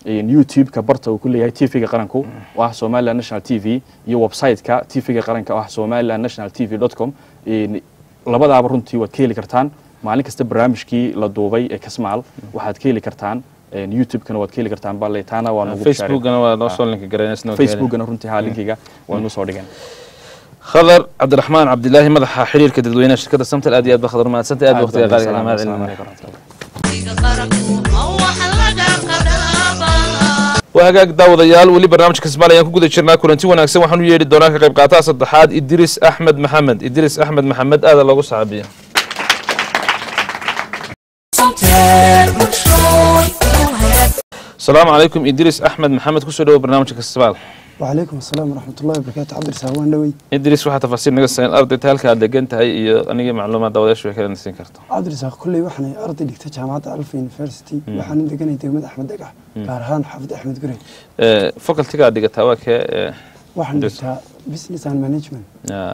youtube-ka barta uu ku leeyahay tv-ga qaranku oo ah somaliland national t v iyo website-ka tv-ga qaranka oo ah somaliland national t v dot com labadaaba runtii waad ka heli kartaan maalin kasta barnaamijkii la duubay ee kasmaal waxaad ka heli kartaan youtube-kana waad ka heli kartaan bale taana waa nagu facebookana waa noo soo linka gareynaysa facebookana runtii haa linkiga waa inuu soo dhigeen khadar cabdiraxmaan cabdilaahi madaxa xiriirka dadweynaha shirkadda samtel aad iyo aad ba khadar mahadsantay aad ba waqtiga qaaliga mahad celinaya waa hagaag daawadayaal weli barnaamijka kismaal ayaan ku guda jirnaa kulanti wanaagsan waxaan u yeedhi doonaa ka qayb qaataha saddexaad idris axmed maxamed idris axmed maxamed aada loogu saxaabiya asalaamu calaykum idris axmed maxamed kusoo dhawo barnaamijka kismaal وعليكم السلام ورحمة الله وبركاته عبد الرسول وان دوي idris waxaa tafaasiil naga sayn ardayta halka aad degan tahay iyo anigii macluumaad daawadayaashu way kala nasiin karto عبد الرسول كلي وحنا أرضي دكتور جامعة ألف يونيفرسيتي وحنا دقني دقمة أحمد دقع قارهان حافظ أحمد قري facultiga aad dhigataa waa kee وحنا درس. دكتور بزنس اند مانجمنت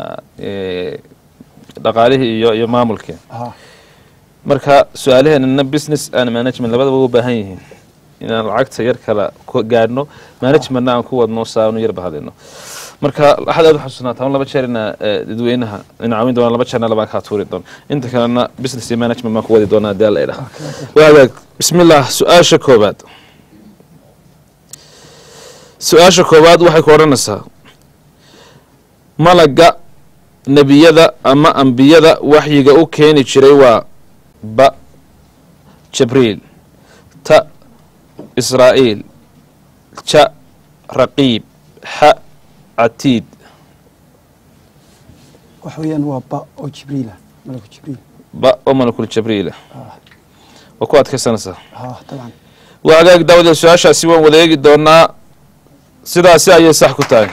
dhaqaalihii iyo iyo maamulkii ها marka su-aalaheenana business and management labadaba u baahan yihiin inaan lacagta yar kala ku gaadhno managementna aan ku wadno saanu yar bahadino marka waxaad aad u xasuusnaataa un laba jeer ina eh, dadweynaha in caawin doona laba jeerna labaan kaa tuuri doona inta kalena business iyo management baan ku wadi doonaa hadii alla idhaha waa hagaag bismillah su-aasha koobaad su-aasha koowaad waxay ku odhanaysaa malaga nebiyada ama ambiyada waxyiga u keeni jiray waa ba jibriil ta israa'iil ja raqiib xa catiid وحويان وابا أو جبريل ملك جبريل ba oo malakul jibriila waa ku adkaysanaysaa ها طبعا waa hagaag daawada su-aashaasi waan wada eegi doonaa sidaasi ayay sax ku tahay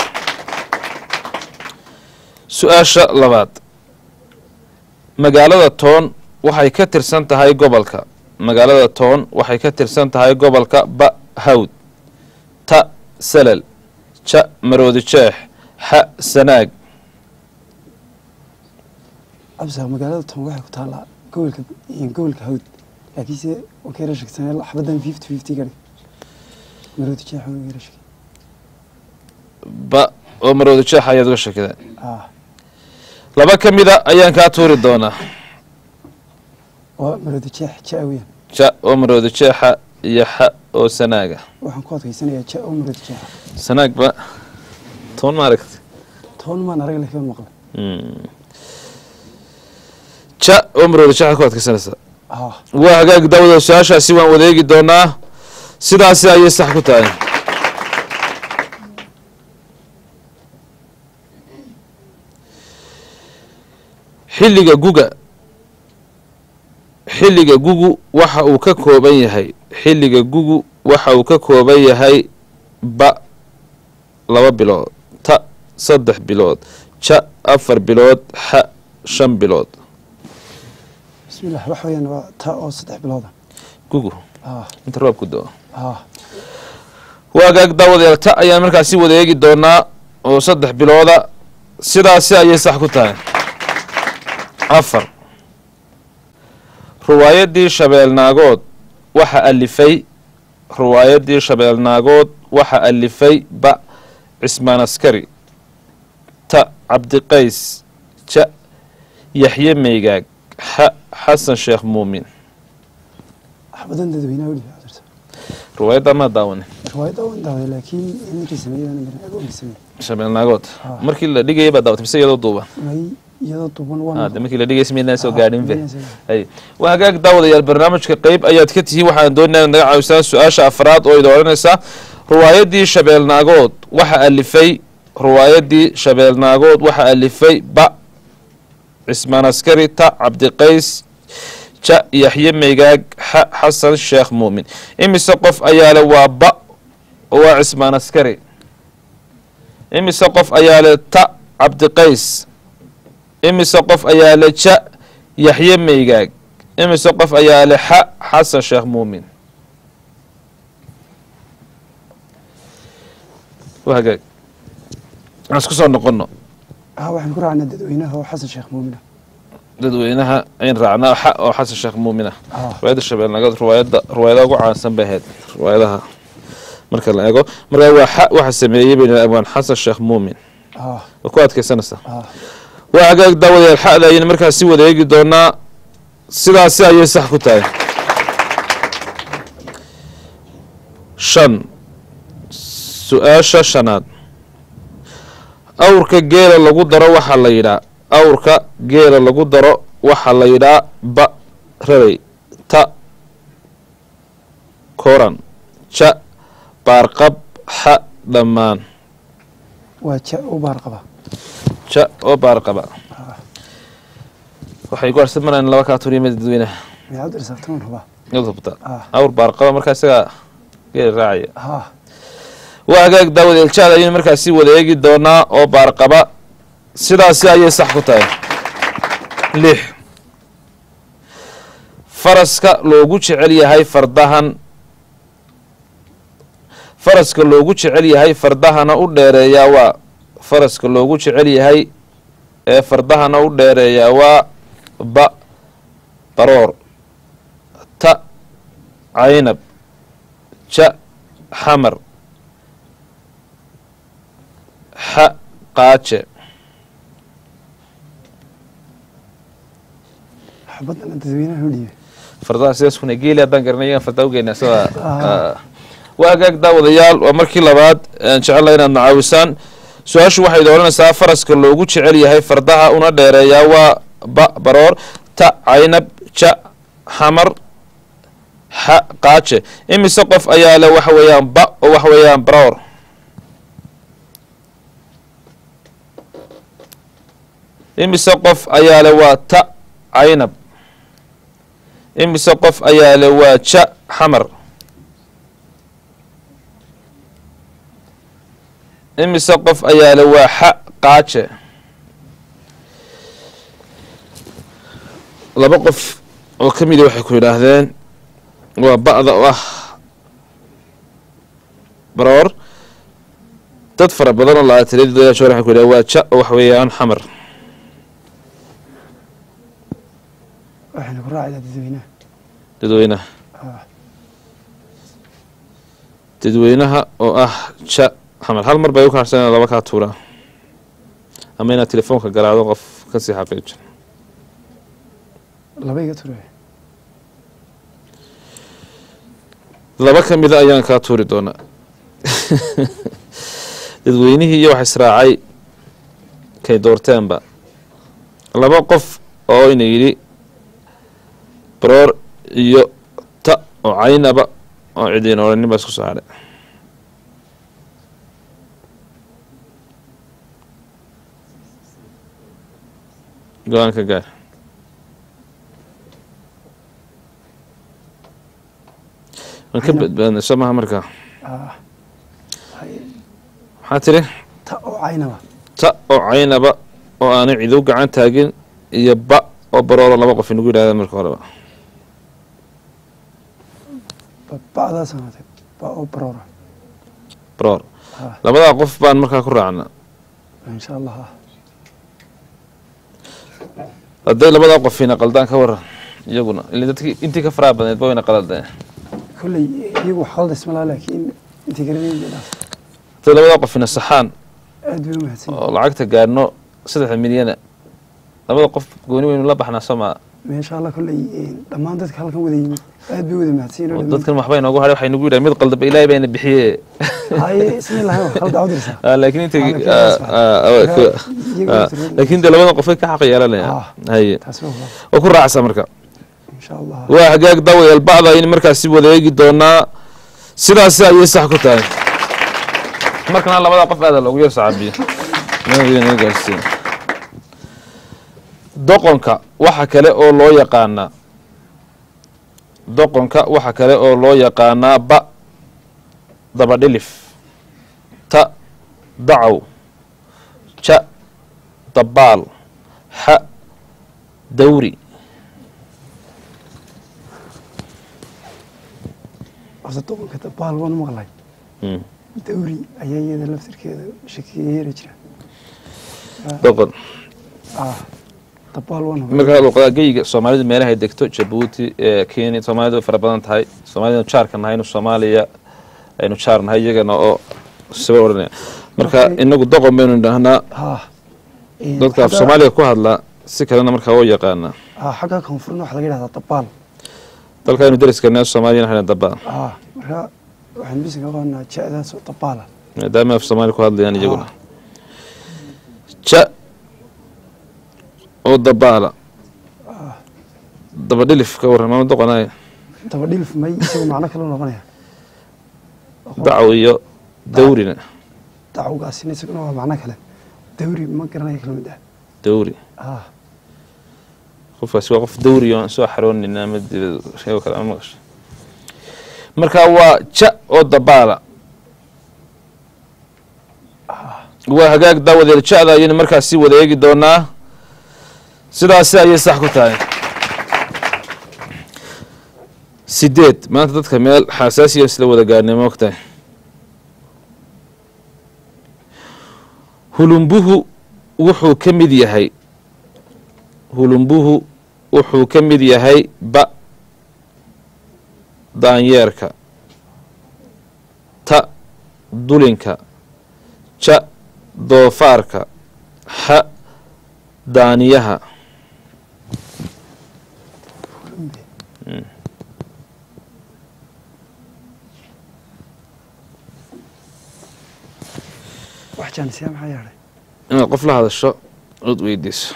su-aasha labaad magaalada toon waxay ka tirsan tahay gobolka magaalada toon waxay ka tirsan tahay gobolka ba hawd ta salal ja maroodi jeex xa sanaag أبسا مقالة توم واحد كتالا قول إن قول كهود لكن سي وكيرا شك سنة حبدا 50 50 قال مرود شيء حول كيرا شك ba oo maroodi jeex ayaad uga shakida آه laba ka mida ayaan kaa tuuri doonaa ومرود شيء شاويا ja oo maroodi jeexa iyo xa oo sanaaga waxaan ku adkaysanaya ja oo marad jeexa sanaag ba toon ma aragti toban maan arag leh ka maqlay ja oo maroodi jeexa ku adkaysanaysaa ah waa hagaag daawada su-aashaasi waan wadeegi doonaa sidaasi ayay sax ku tahay xilliga guga xilliga gugu waxa uu ka kooban yahay xilliga gugu waxa uu ka kooban yahay ba laba bilood ta saddex bilood ja afar bilood xa shan bilood bismillah waxa weeyaan waa taa oo saddex bilooda gugu ah inta roob ku do ah waagaag daawadayaal ta ayaan markaasi wada eegi doonaa oo saddex bilooda sidaasi ayay sax ku tahay afar ruwaayaddii shabeelnaagood waxa alifay ruwaayaddii shabeelnaagood waxa alifay ba cismaan askari ta cabdiqays ja yaxye meygaag xa xasan sheekh muumin waxbadan dadweynaha weli cudurta ruwaayadda maa daawane riwaayadda waan daawaday laakiin ninkii sameeyana marnaago ogi sameey shabeelnaagood Ah. markii la dhigayay baa daawatay mise iyadoo duuba may iyadoo duuban waan Ah, de markii la dhigayay smaynaan soo Ah, gaadhin be maynaan soo gaadhin. hay waa hagaag daawadayaal barnaamijka qeyb ayaad ka tihiin waxaan doonaya inaad naga caawisaan su-aasha afraad oo idin odhanaysa ruwaayaddii shabeelnaagood waxa alifay ruwaayaddii shabeelnaagood waxa alifay ba cismaan askari ta cabdiqays ja yaxye meygaag xa xasan sheekh muumin imise qof ayaa le waa ba oo waa cismaan askari imise qof ayaa le ta cabdiqays imise qof ayaa le ja yaxye meygaag imise qof ayaa le xa xasan sheekh muumin waa hagaag aan isku soo noqono ah waxaan ku raacnaa dadweynaha oo xasan sheekh muumina dadweynaha ayn raacnaa xa oo xasan sheekh muumin ah ah riwaayadda shabeelnagad riwaayadda riwaayadaha ugu caansan bay ahayd riwaayadaha marka la eego marka waa xa waxa sameeyey bayna abwaan xasan sheekh muumin ah waa ku adkaysanaysaa ah waa hagaag daawadayaal xa'da ayayna markaas si wada eegi doonaa sidaasi ayay sax ku tahay shan su-aasha shanaad awrka geela lagu daro waxaa la yidhaa awrka geela lagu daro waxaa la yidhaa ba rabay ta koran ja baarqab xa dhammaan waa ja u baar qaba ja oo baarqaba waxay ku harsan maraan laba kaa turiyamada dadweynaha miyaad u dhisaabtaman hubaa yaad hubta ah awr baarqaba markaa isagaa geela raacaya ah waa hagaag daawad eljaad ayaynu markaasi wada eegi doonaa oo baarqaba sidaasi ayay sax ku tahay lix faraska loogu jecel yahay fardahan faraska loogu jecel yahay fardahana u dheereeyaa waa faraska loogu jecel yahay ee fardahana u dheereeyaa waa ba baroor ta caynab ja xamar xa qaaje xabadana dadweynaha u dhiibay fardaha sidaas kuna geeli haddaan garanay iyagan fardaa ugeynaa sida waa hagaag daawadayaal waa markii labaad aan jecelahay inaad nacaawisaan su-aashu waxay dooranaysaa faraska loogu jecel yahay fardaha una dheereeyaa waa ba baroor ta caynab ja xamar xa qaaje imise qof ayaa le waxa weeyaan ba oo waxa weeyaan baroor imise qof ayaa le waa ta caynab imise qof ayaa le waa ja xamar imise qof ayaa le waa xa qaaje laba qof oo ka mida waxay ku yidhaahdeen waa ba'da oo ah baroor dad fara badan oo labaataneed waxay ku yidhahdeen waa ja oo wax weeyaan xamar waxayna ku raacaydaa dadweynaha dadweynaha ah dadweynaha oo ah ja xamar hal mar bay u kaarsan inaad laba kaa tuuraa ama inaad telefoonka garaacdo qof kasii xaqiijin laba iga turaya laba ka mida ayaan kaa tuuri doonaa dadweynihii iyo wax israacay kay doorteenba laba qof oo ina yidhi baroor iyo ta oo caynaba oo cidiin odhanin baa isku soo hadhay go-aan ka gaar waan ka badbaadnay soo maha markaa ah maxaa tiri ta oo caynaba ta oo caynaba oo aanay cidu gacan taagin iyo ba oo barooro laba qof inagu yidhahdeen marka horeba ba- ba'daas ahaatay ba oo baroora baroor ah labadaa qof baan markaa ku raacnaa insha allah ah hadday labadaa qofina qaldaan ka waran iyaguna ilaa dadkii intii ka faraha badneed ba wayna qaldeen kolley iyagu wax qalda isma laha laakiin intii garanayay dhaaf hadday labadaa qofina saxaan aad bay u mahadsan oo lacagta gaadhno saddexda milyana labada qof gooni weynu la baxnaa sooma insha allah kolley dhammaan dadka halkan wada yimid aad bay wada mahadsan oo yihiin dadkan waxbay noogu hadhay waxay nagu yidhahan mid qaldaba ilaahay bayna bixiye haye isma lahayn wax qalda awdirsa Ah, laakiin inta Waa la keenaysaa. iyaga turun- laakiin dee labada qofay ka xaq yeelanaya Ah. haye taasi waa hubaal. oo ku raacsa marka insha allah waa hagaag daawadayaal bacda aynu markaasi wada eegi doonaa sidaasi ayay sax ku tahay markana labada qof aada loogu yar sacaabiyo naga gaarsiin doqonka waxa kale oo loo yaqaanaa doqonka waxa kale oo loo yaqaanaa ba dabadhilif ta dacaw ja dabaal xa dawri horta doqonka dabaal waan u maqlay Mm. dawri ayaa iyada laftirkeeda shakiga yeeri jira doqon ah dabaal waan hubaal markaa luqada geyiga soomaalidu meelaha ay degto jabuuti ee kenya soomaalidu way fara badan tahay soomaalida jaarka nahaynu soomaaliya aynu jaarnahay iyagana oo saba odhanaya marka Okay. inagu doqon baynu idhaahnaa haa Een, dadka af xagga- soomaaliga ku hadla si kalena markaa oo yaqaanaa haa xagga koonfurna waxaa laga yidhahdaa dabaal dalkaaynu dariskana soomaaliya waxayna dabaan haa marka waxaan bisi ka qabanaa ja'daasoo dabaala maadaama af soomaali ku hadlayaan iyaguna ja oo dabaala daba dhilif ka warran maama doqonaayo daba dhilif may isagu macno kale u noqonaya dacaw iyo dawrina dacwgaasina isaguna waa macno kale dawri ma garanaya kala mid ah dawri haa qofkaasi waa qof dawri oo aan soo xaroonin ama dibad sheego kale ama maqasho marka waa ja oo dabaala waa hagaag daawadeed ja'da ayaynu markaas sii wada eegi doonaa sidaasi ayay sax ku tahay sideed maanta dadka meel xasaasiya isla wada gaarnay ma ogtahay hulumbuhu wuxuu ka mid yahay hulumbuhu wuxuu ka mid yahay ba daanyeerka ta dulinka ja doofaarka xa daaniyaha wax jaanisiya maxaa yeedhay inaad qof la hadasho ood weydiiso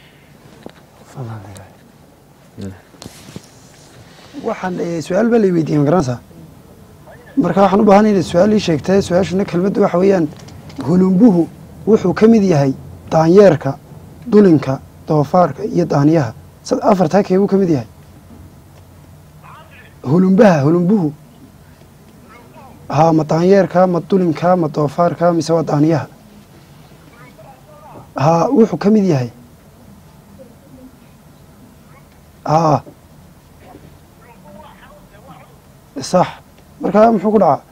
waxaan eh, su-aal baa lay weydiiyey ma garanaysaa marka waxaan u baahanay inay su-aal ii sheegtay su-aashuna kelmadda waxa weeyaan hulumbuhu wuxuu ka mid yahay daanyeerka dulinka doofaarka iyo daaniyaha sad afartaa keebuu ka mid yahay hulumbaha hulumbuhu haa ma daanyeerka ma dulinka ma doofaarka mise waa daaniyaha haa wuxuu ka mid yahay haa sax markaa muxuu ku dhacaa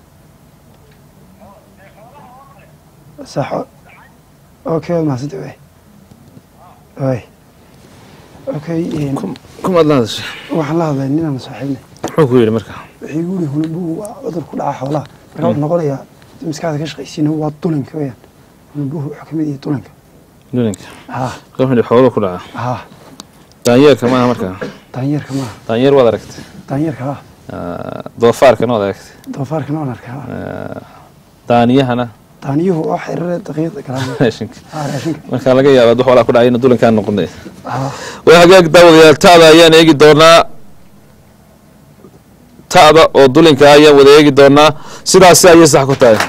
sax okay waad mahadsantay way way okay een, kumaad la hadashay waxaan la hadlay ninaan saaxiibnay muxuu ku yidhi marka wuxuu igu yihi hulumbuhu waa cudur ku dhaca xoolaha marka wuxuu noqonayaa haddii maskaxda ka shaqaysiina waa dulinka weyaan hulumbuhu wuxuu ka mid yahay dulinka dulinka haa qofni xoolo ku dhaca haa daanyeerka maaha markaa daanyeerka maaha daanyeer waad aragtay daanyeerka haa Ah, doofaarkana waad aragtay doofaarkana waan arkaa haa Ah, daaniyahana daaniyuhu waa xiriirada daqiiqda galaan raashinka haa raashinka marka laga yaaba wax walaa ku dhacay inuu dulinkaan noqonay haa waa hagaag daawadayaal ta'da ayaan eegi doonaa ta'da oo dulinka ayaan wada eegi doonaa sidaasi ayay sax ku tahay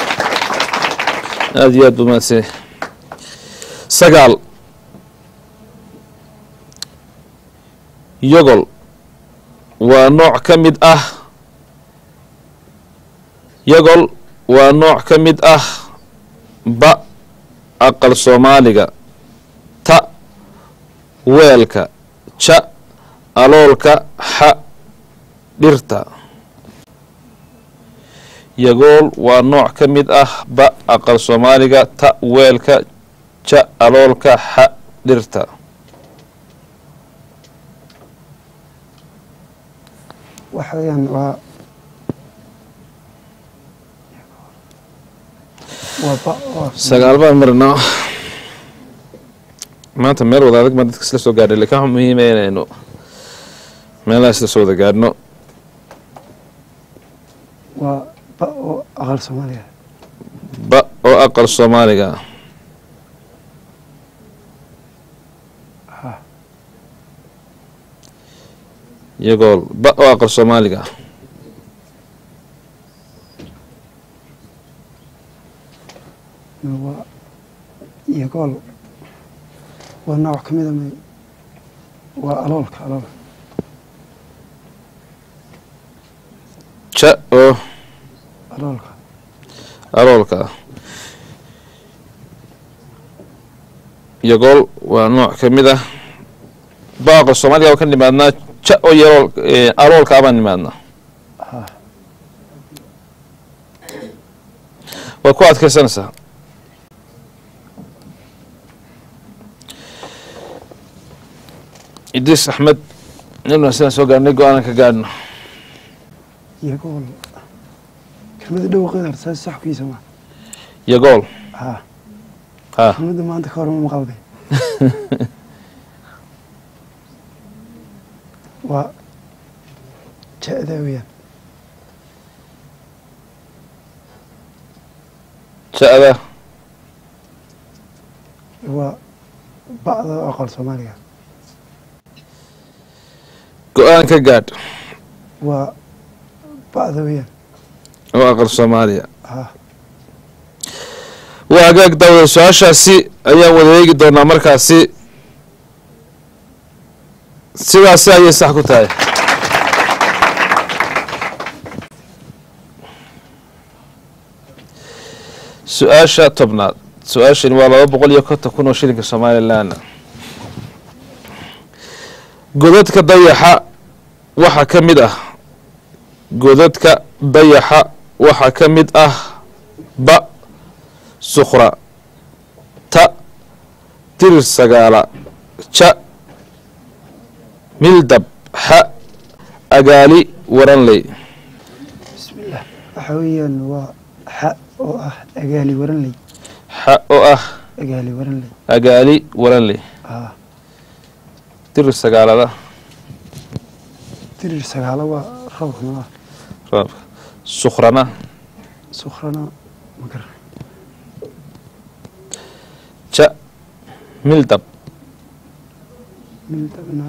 aada iyo aad buu mahadsan yahay. sagaal yogol waa nooc ka mid ah yogol waa nooc ka mid ah ba aqal soomaaliga ta weelka ja aloolka xa dhirta yagool waa nooc ka mid ah ba aqal soomaaliga ta weelka ja aloolka xa dhirta waxa weeyaan waa waa ba waa sagaal baan marnaa maanta meel wada adag baan dadka isla soo gaadhay lakin waxaa muhiima inaynu meelaha isla soo wada gaadhno waa ba oo aqal soomaaliga ba oo aqal soomaaliga ah ha yagool ba oo aqal soomaaliga ah waa yagool waa nooc ka mida may waa aloolka aloolka ja oo aloolka aloolka ah yagool waa nooc ka mid ah ba aqal soomaaliga waa ka nimaadnaa ja oo yarool aloolka abaan nimaadnaa ha waa ku adkaysanaysaa idriis axmed inuu sidaan soo gaarnay go-aanan ka gaadhno yagool kelmada dhawaqeeda horta saas saxkiisa ma iyo gool ha ha kelmada maanta ka hor ma maqalde waa ja-da weeyaan ja-da waa ba'da oo aqal soomaaliga go-aan ka gaadh waa ba'da weeyaan oo aqal soomaaliya ha waa hagaag daawada su-aashaasi ayaan wada eegi doonaa markaasi sidaasi ayay sax ku tahay su-aasha tobnaad su-aashani waa laba boqol iyo konton kun oo shilinka somalilan godadka dayaxa waxaa ka mid ah godadka dayaxa waxaa ka mid ah ba sukhra ta tirir sagaala ja mildab xa agaali waranley bismillaah waxa weeyaan waa xa oo ah agaali waranley xa oo ah agaali waranley agaali waranley ha tirir sagaalada tirir sagaalo waa roobkuna ah roobka sukhrana sukhrana ma garan ja mildab mildabna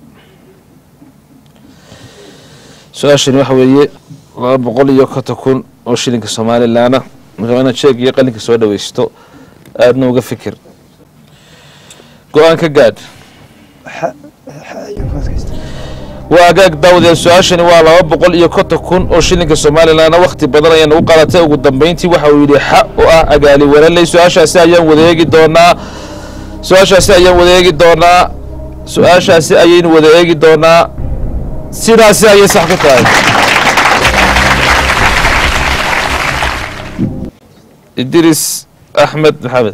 su-aashani waxa weeye laba boqol iyo konton kun oo shilinka somalilaana markaa inaad sheeg iyo qalinka soo dhaweysto aadna uga fikir go-aan ka gaadh xa xa ayaan ku adkaysta waa agaag daawdee su-aashani waa laba boqol iyo konton kun oo shilinka somalilanna wakhti badan ayaa nagu qadatay ugu dambeyntii waxa uu yidhi xa oo ah agaali waraley su-aashaasi ayaan wadaeegi doonaa su-aashaasi ayaan wadaeegi doonaa su-aashaasi ayaynu wada eegi doonaa sidaasi ayay sax ku tahay idris axmed maxamed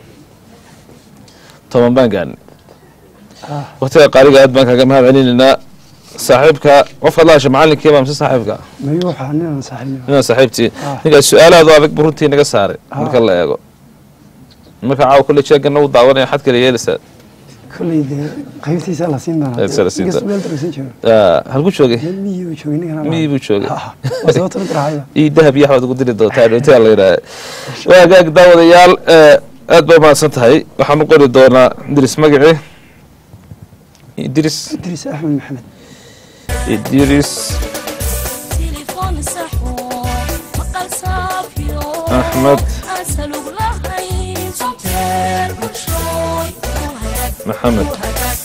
toban baan gaadnay waktiga qaaliga aad baan kaga mahad celinaynaa saaxiibka qofka ad la hasha macalinkii baa mise saaxiibka mayu waxaa ninaan saaxiibna ninaa saaxiibtii Ah. ninkaas su-aalaadu adag bu runtii naga saaray marka la eego marka caawa kulle jeegana u daawanaya xad kale yeelaysaa kolley dee qaybtiisa la siin doonaa Qaybtiisa la siin Inkastoo doonaa. meel daragsan joogo Ah, halku joogay meel miyii buu joogay ninkan miyii buu joogay waa sababta mid raacaya ii dahab iyo waxbaad ugu diri doontaa dhowtayaa la yidhaaha waa hagaag daawadayaal eh, aad baa mahadsan tahay waxaan u qori doonaa idris magacii idris idriis axmed maxamed idris تليفون سحور مقال صافيو أحمد. أسألوك لهي صوتين مشروي وهيك maxamed وهيك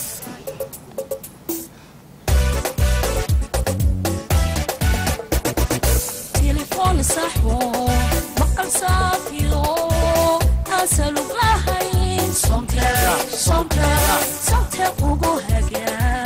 تليفون سحور مقال صافيو أسألوك لهي صوتين صوتين صوتين وهيك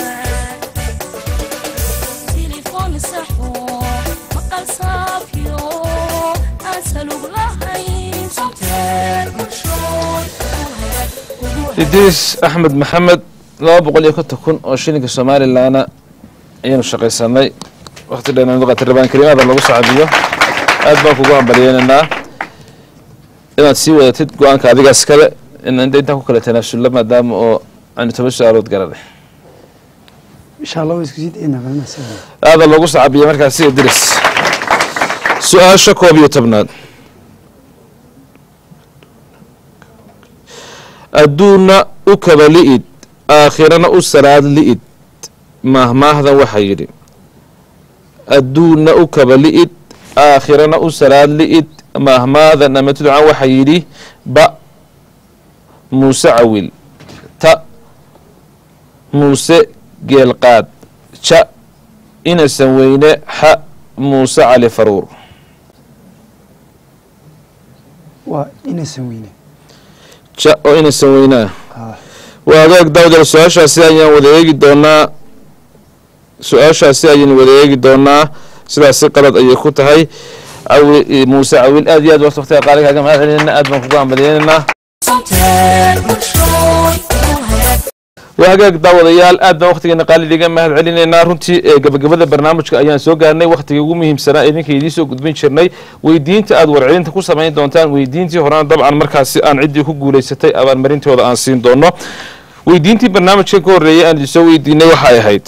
تليفون سحور مقال صافيو أسألوك لهي صوتين مشروي وهيك idris axmed maxamed laba boqol iyo konton kun oo shilinka somalilanna ayaanu shaqaysanay wakti dheer qatay rabaan kariimada lagu sacadiyo aad baan kugu hambalyeynaynaa inaad sii wadatid go-aanka adigaas kale in inta intaan ku kala tanaasullo maadaama oo aanu toban su-aalood garanay insha allah waa isku sii daynaa balna sida aada loogu sacabiya markaasi idris su-aasha koob iyo tobnaad adduunna u kaba li'id aakhirana u salaad li'id maahmaahdan waxaa yidhi adduunna u kaba li'id aakhirana u salaad li'id maahmaadan ama tudcan waxaa yidhi ba muuse cawil ta muuse geelqaad ja inasan weyne xa muuse cali faruur waa inaysan weyne ja oo inasan weynaa Ah. waa agaag daawdal su-aashaasi ayaan wada eegi doonaa su-aashaasi ayaynu wada eegi doonaa sidaasi qalad ayay ku tahay cawi muuse cawil aad iyo aad warta waqtiga qaaliga kaga mahad celinayna aad baan kugu hambaliyeynaynaa صوتين مشروي وهيك waa hagaag daawadayaal aad baan waqtigeena qaalidiga mahad celinaynaa runtii ee gabagabada barnaamijka ayaan soo gaarnay waqtigii ugu muhiimsanaa idinka idiin soo gudbin jirnay weydiinta aad warcelinta ku samayn doontaan weydiintii horena dabcan markaasi aan ciddii ku guulaysatay abaalmarintooda aan siin doono weydiintii barnaamijkan ka horreeyay aan idinsoo weydiinay waxay ahayd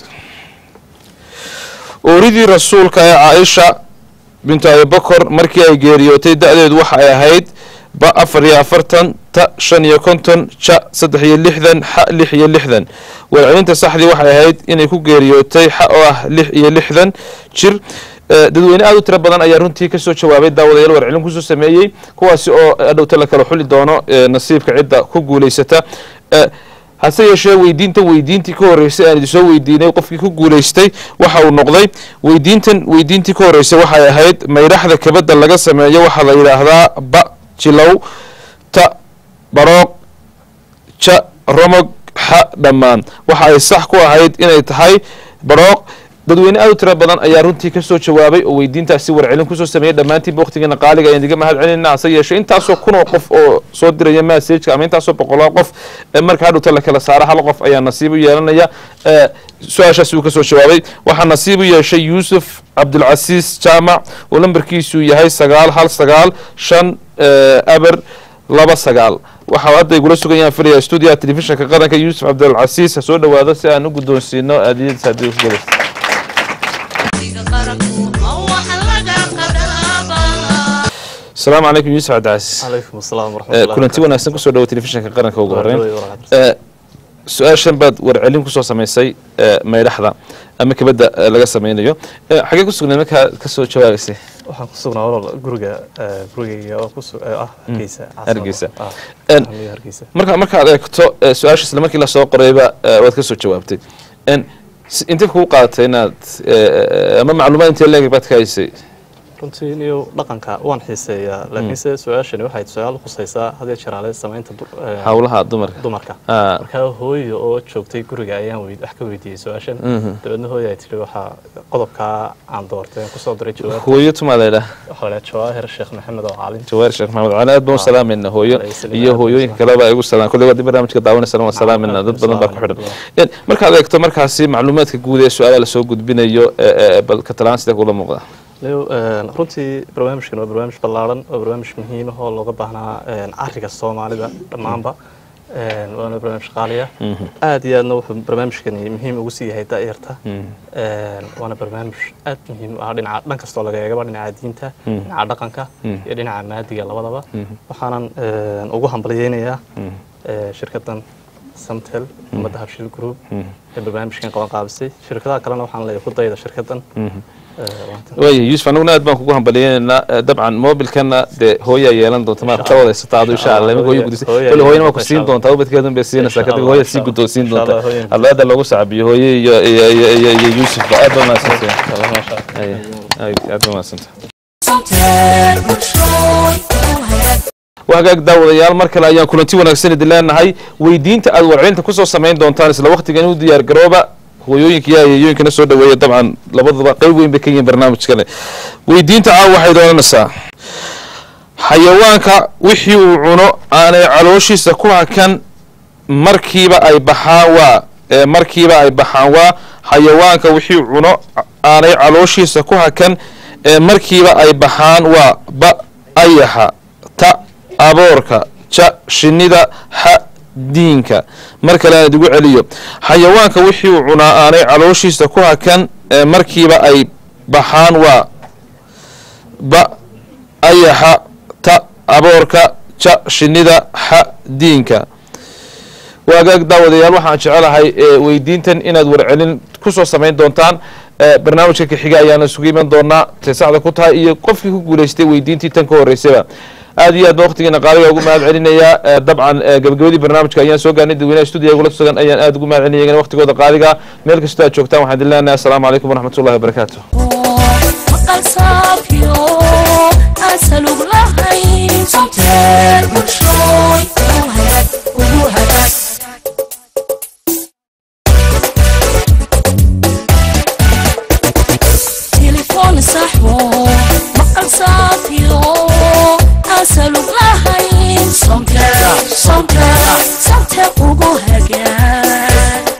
ooridii rasuulka ee caaisha bintu abibakor markii ay geeriyootay da-deedu waxa ay ahayd ba afar iyo afartan ta shan iyo konton ja saddex iyo lixdan xa lix iyo lixdan warcelinta saxdii waxay ahayd inay ku geeriyootay xa oo ah lix iyo lixdan jir Eh, dadweyne aad u tiro badan ayaa runtii kasoo jawaabay daawadayaal warcelin kusoo sameeyey kuwaasi oo adhowta la kala xuli doono eh, nasiibka cidda ku guulaysata Eh, hase yeeshee weydiintan weydiintii ka horreysay aan idinsoo weydiinay qofkii ku guulaystay waxa uu noqday weydiintan weydiintii ka horreysay waxay ahayd maydhaxda kabadda laga sameeyo waxaa la yidhaahdaa ba jilow ta barooq ja romog xa dhammaan waxa ay sax ku ahayd inay tahay barooq dadweyne aad u tiro badan ayaa runtii kasoo jawaabay oo weydiintaasi warcelin kusoo sameeyey dhammaantiinba waqtigeena qaaliga ayaan idiga mahad celinayna hase yeeshee intaasoo kun oo qof oo soo diraya masajka ama intaasoo boqolaa qof ee marka hadhowta la kala saara hal qof ayaa nasiib u yeelanaya Eh, su-aashaas uu kasoo jawaabay waxaa nasiib u yeeshay yuusuf cabdulcasiis jaamac oo lambarkiisu yahay sagaal hal sagaal shan eh, aber laba sagaal waxaa hadda igula sugan yahaan filaya stuudiyaha telefishinka qaranka yuusuf cabdulcasiis ha soo dhowaado si aan u guddoonsiino aadiyadiis haddii ku galaysa asalaamu calaykum yuusuf cabdicasiis calaykum asalaam Eh, waraxmatullahi kulanti wanaagsan kusoo dhawo telefishinka qaranka ugu horeyn wabarakaatu. Eh, su-aashan baad warcelin kusoo samaysay eh, maydhaxda ama kabadda eh, laga sameynayo Eh, xagee ku sugnayd markaa kasoo jawaabaysay waxaan ku sugnaa walaal guriga eh, gurigayga oo ku su- eh, ah hargeysa caasimada. Hargeysa. Ah, En- Ahmiya hargeysa marka markaad eegto eh, su-aasha isla markii lasoo qorayba eh, waad kasoo jawaabtay En, si- intee kugu qaadatay inaad eh, ama macluumaad intee leeg baad ka haysay runtii niyo dhaqanka waan xiiseeyaa laakiinse su-aashani waxay su-aal khusaysaa hadee jeraale samaynta dur- eh, howlaha dumarka dumarka Ah. markaa hooyo oo joogtay guriga ayaan weyd- wax ka weydiiyey su-aashan dabeedna hooyo ay tihi waxaa qodobkaa aan doortay aan kusoo diray jawaab hooyo tumaa laydhaah waxaa la jawaahir sheekh maxamed oo caalin jawaar sheekh maxamed cali aad baan u salaamayna hooyo Alayhi salaam. iyo hooyooyinka kaleba igu salaam kolley waad barnaamijka daawanaysan waan salaamayna dad badan baa ku xidhan En, markaad eegto markaasi macluumaadka guud ee su-aalaha lasoo gudbinayo eh, eh, bal katalaan sidee kula muuqda leo een, runtii barnaamijkan waa barnaamij ballaaran oo barnaamij muhiim ah oo looga baahnaa een, cariga soomaalida dhammaanba een, waana barnaamij qaaliya aad iyo aadna wuxuu barnaamijkani muhiim ugu sii yahay da'yarta een, waana barnaamij aad muhiim u ah dhinaca dhan kastoo laga eegaba dhinaca diinta dhinaca dhaqanka iyo dhinaca maadiga labadaba waxaanan een, ugu hambalyeynayaa ee, shirkadan samtel ummadda habshil group ee barnaamijkan qaban qaabisay shirkadaha kalena waxaan leeyahay ku dayda shirkadan Ee, waanta- waaya yuusuf anaguna aad baan kugu hambaliyeynaynaa Eh, dabcan mobilkana dee hooyaa yeelan doonta ma ka wadaysataa adu insha allah iminka hooyo gudisay hooyo kolle hooyana waa yeelan ku siin doonta, doontaa ubadkeedun bay siinaysaa Insha kadib Allah, hooya insha sii Allah. guddoonsiin Insha doonta Allah, hooyo. hadlaada loogu sacbiyo hooye iyo iyo iyo iyo iyo yuusufba aad baa mahadsantahay Masha Allah. Aya, aad aad baa mahadsantahay Something bulshooy oo hagaag waa hagaag daawadayaal mar kale ayaan kulanti wanaagsan idin leenahay weydiinta aad warcelinta kusoo samayn doontaan isla waqtigan u diyaar garooba hooyooyinka iyo ayeeyooyinkana soo dhaweeya dabcan labaduba qayb weyn bay ka yihiin barnaamijkane weydiinta caawa waxay doonanaysaa xayawaanka wixii uu cuno aanay calooshiisa ku hakan markiiba ay baxaan waa ee markiiba ay baxaan waa xayawaanka wixii uu cuno aanay calooshiisa ku hakan ee markiiba ay baxaan waa ba ayaxa ta aboorka ja shinnida xa diinka mar kale aan idigu celiyo xayawaanka wixii uu cunaa aanay calooshiisa ku hakan ee markiiba ay baxaan waa ba ayaxa ta aboorka ja shinnida xa diinka waagaag daawadayaal waxaan jecelahay ee, weydiintan inaad warcelin kusoo samayn doontaan ee, barnaamijka kaxiga ayaana isugu iman doonaa tay saxda ku tahay iyo qofkii ku guulaystay weydiintii tan ka horeysayba aad iyo aad baan waqtigeena qaaliga ugu mahad celinayaa ee, dabcan ee, gabagabadii barnaamijka ayaan soo gaarnay dadweynaha stuudiga ugula sugan ayaan aad ugu mahad celinaya iyagana waqtigooda qaaliga meel kastoo aad joogtaan waxaan idin leenahay asalaamu calaykum waraxmatullahi wabarakaatu maqal saafyo aan salug lahayn somteel bulshooy oo hagaag ugu hagaag تليفون صاحبه مقال صافيو أسألوك لهين صمتك صمتك صمتك وجوهك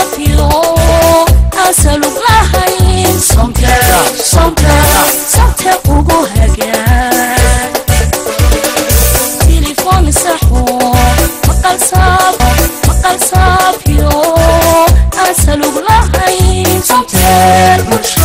صافيو أسألك لهين صمتر صمتر صمتر ugu hagaan تليفون صحو مقال صاف مقال صافيو أسألك لهين صمتر برشا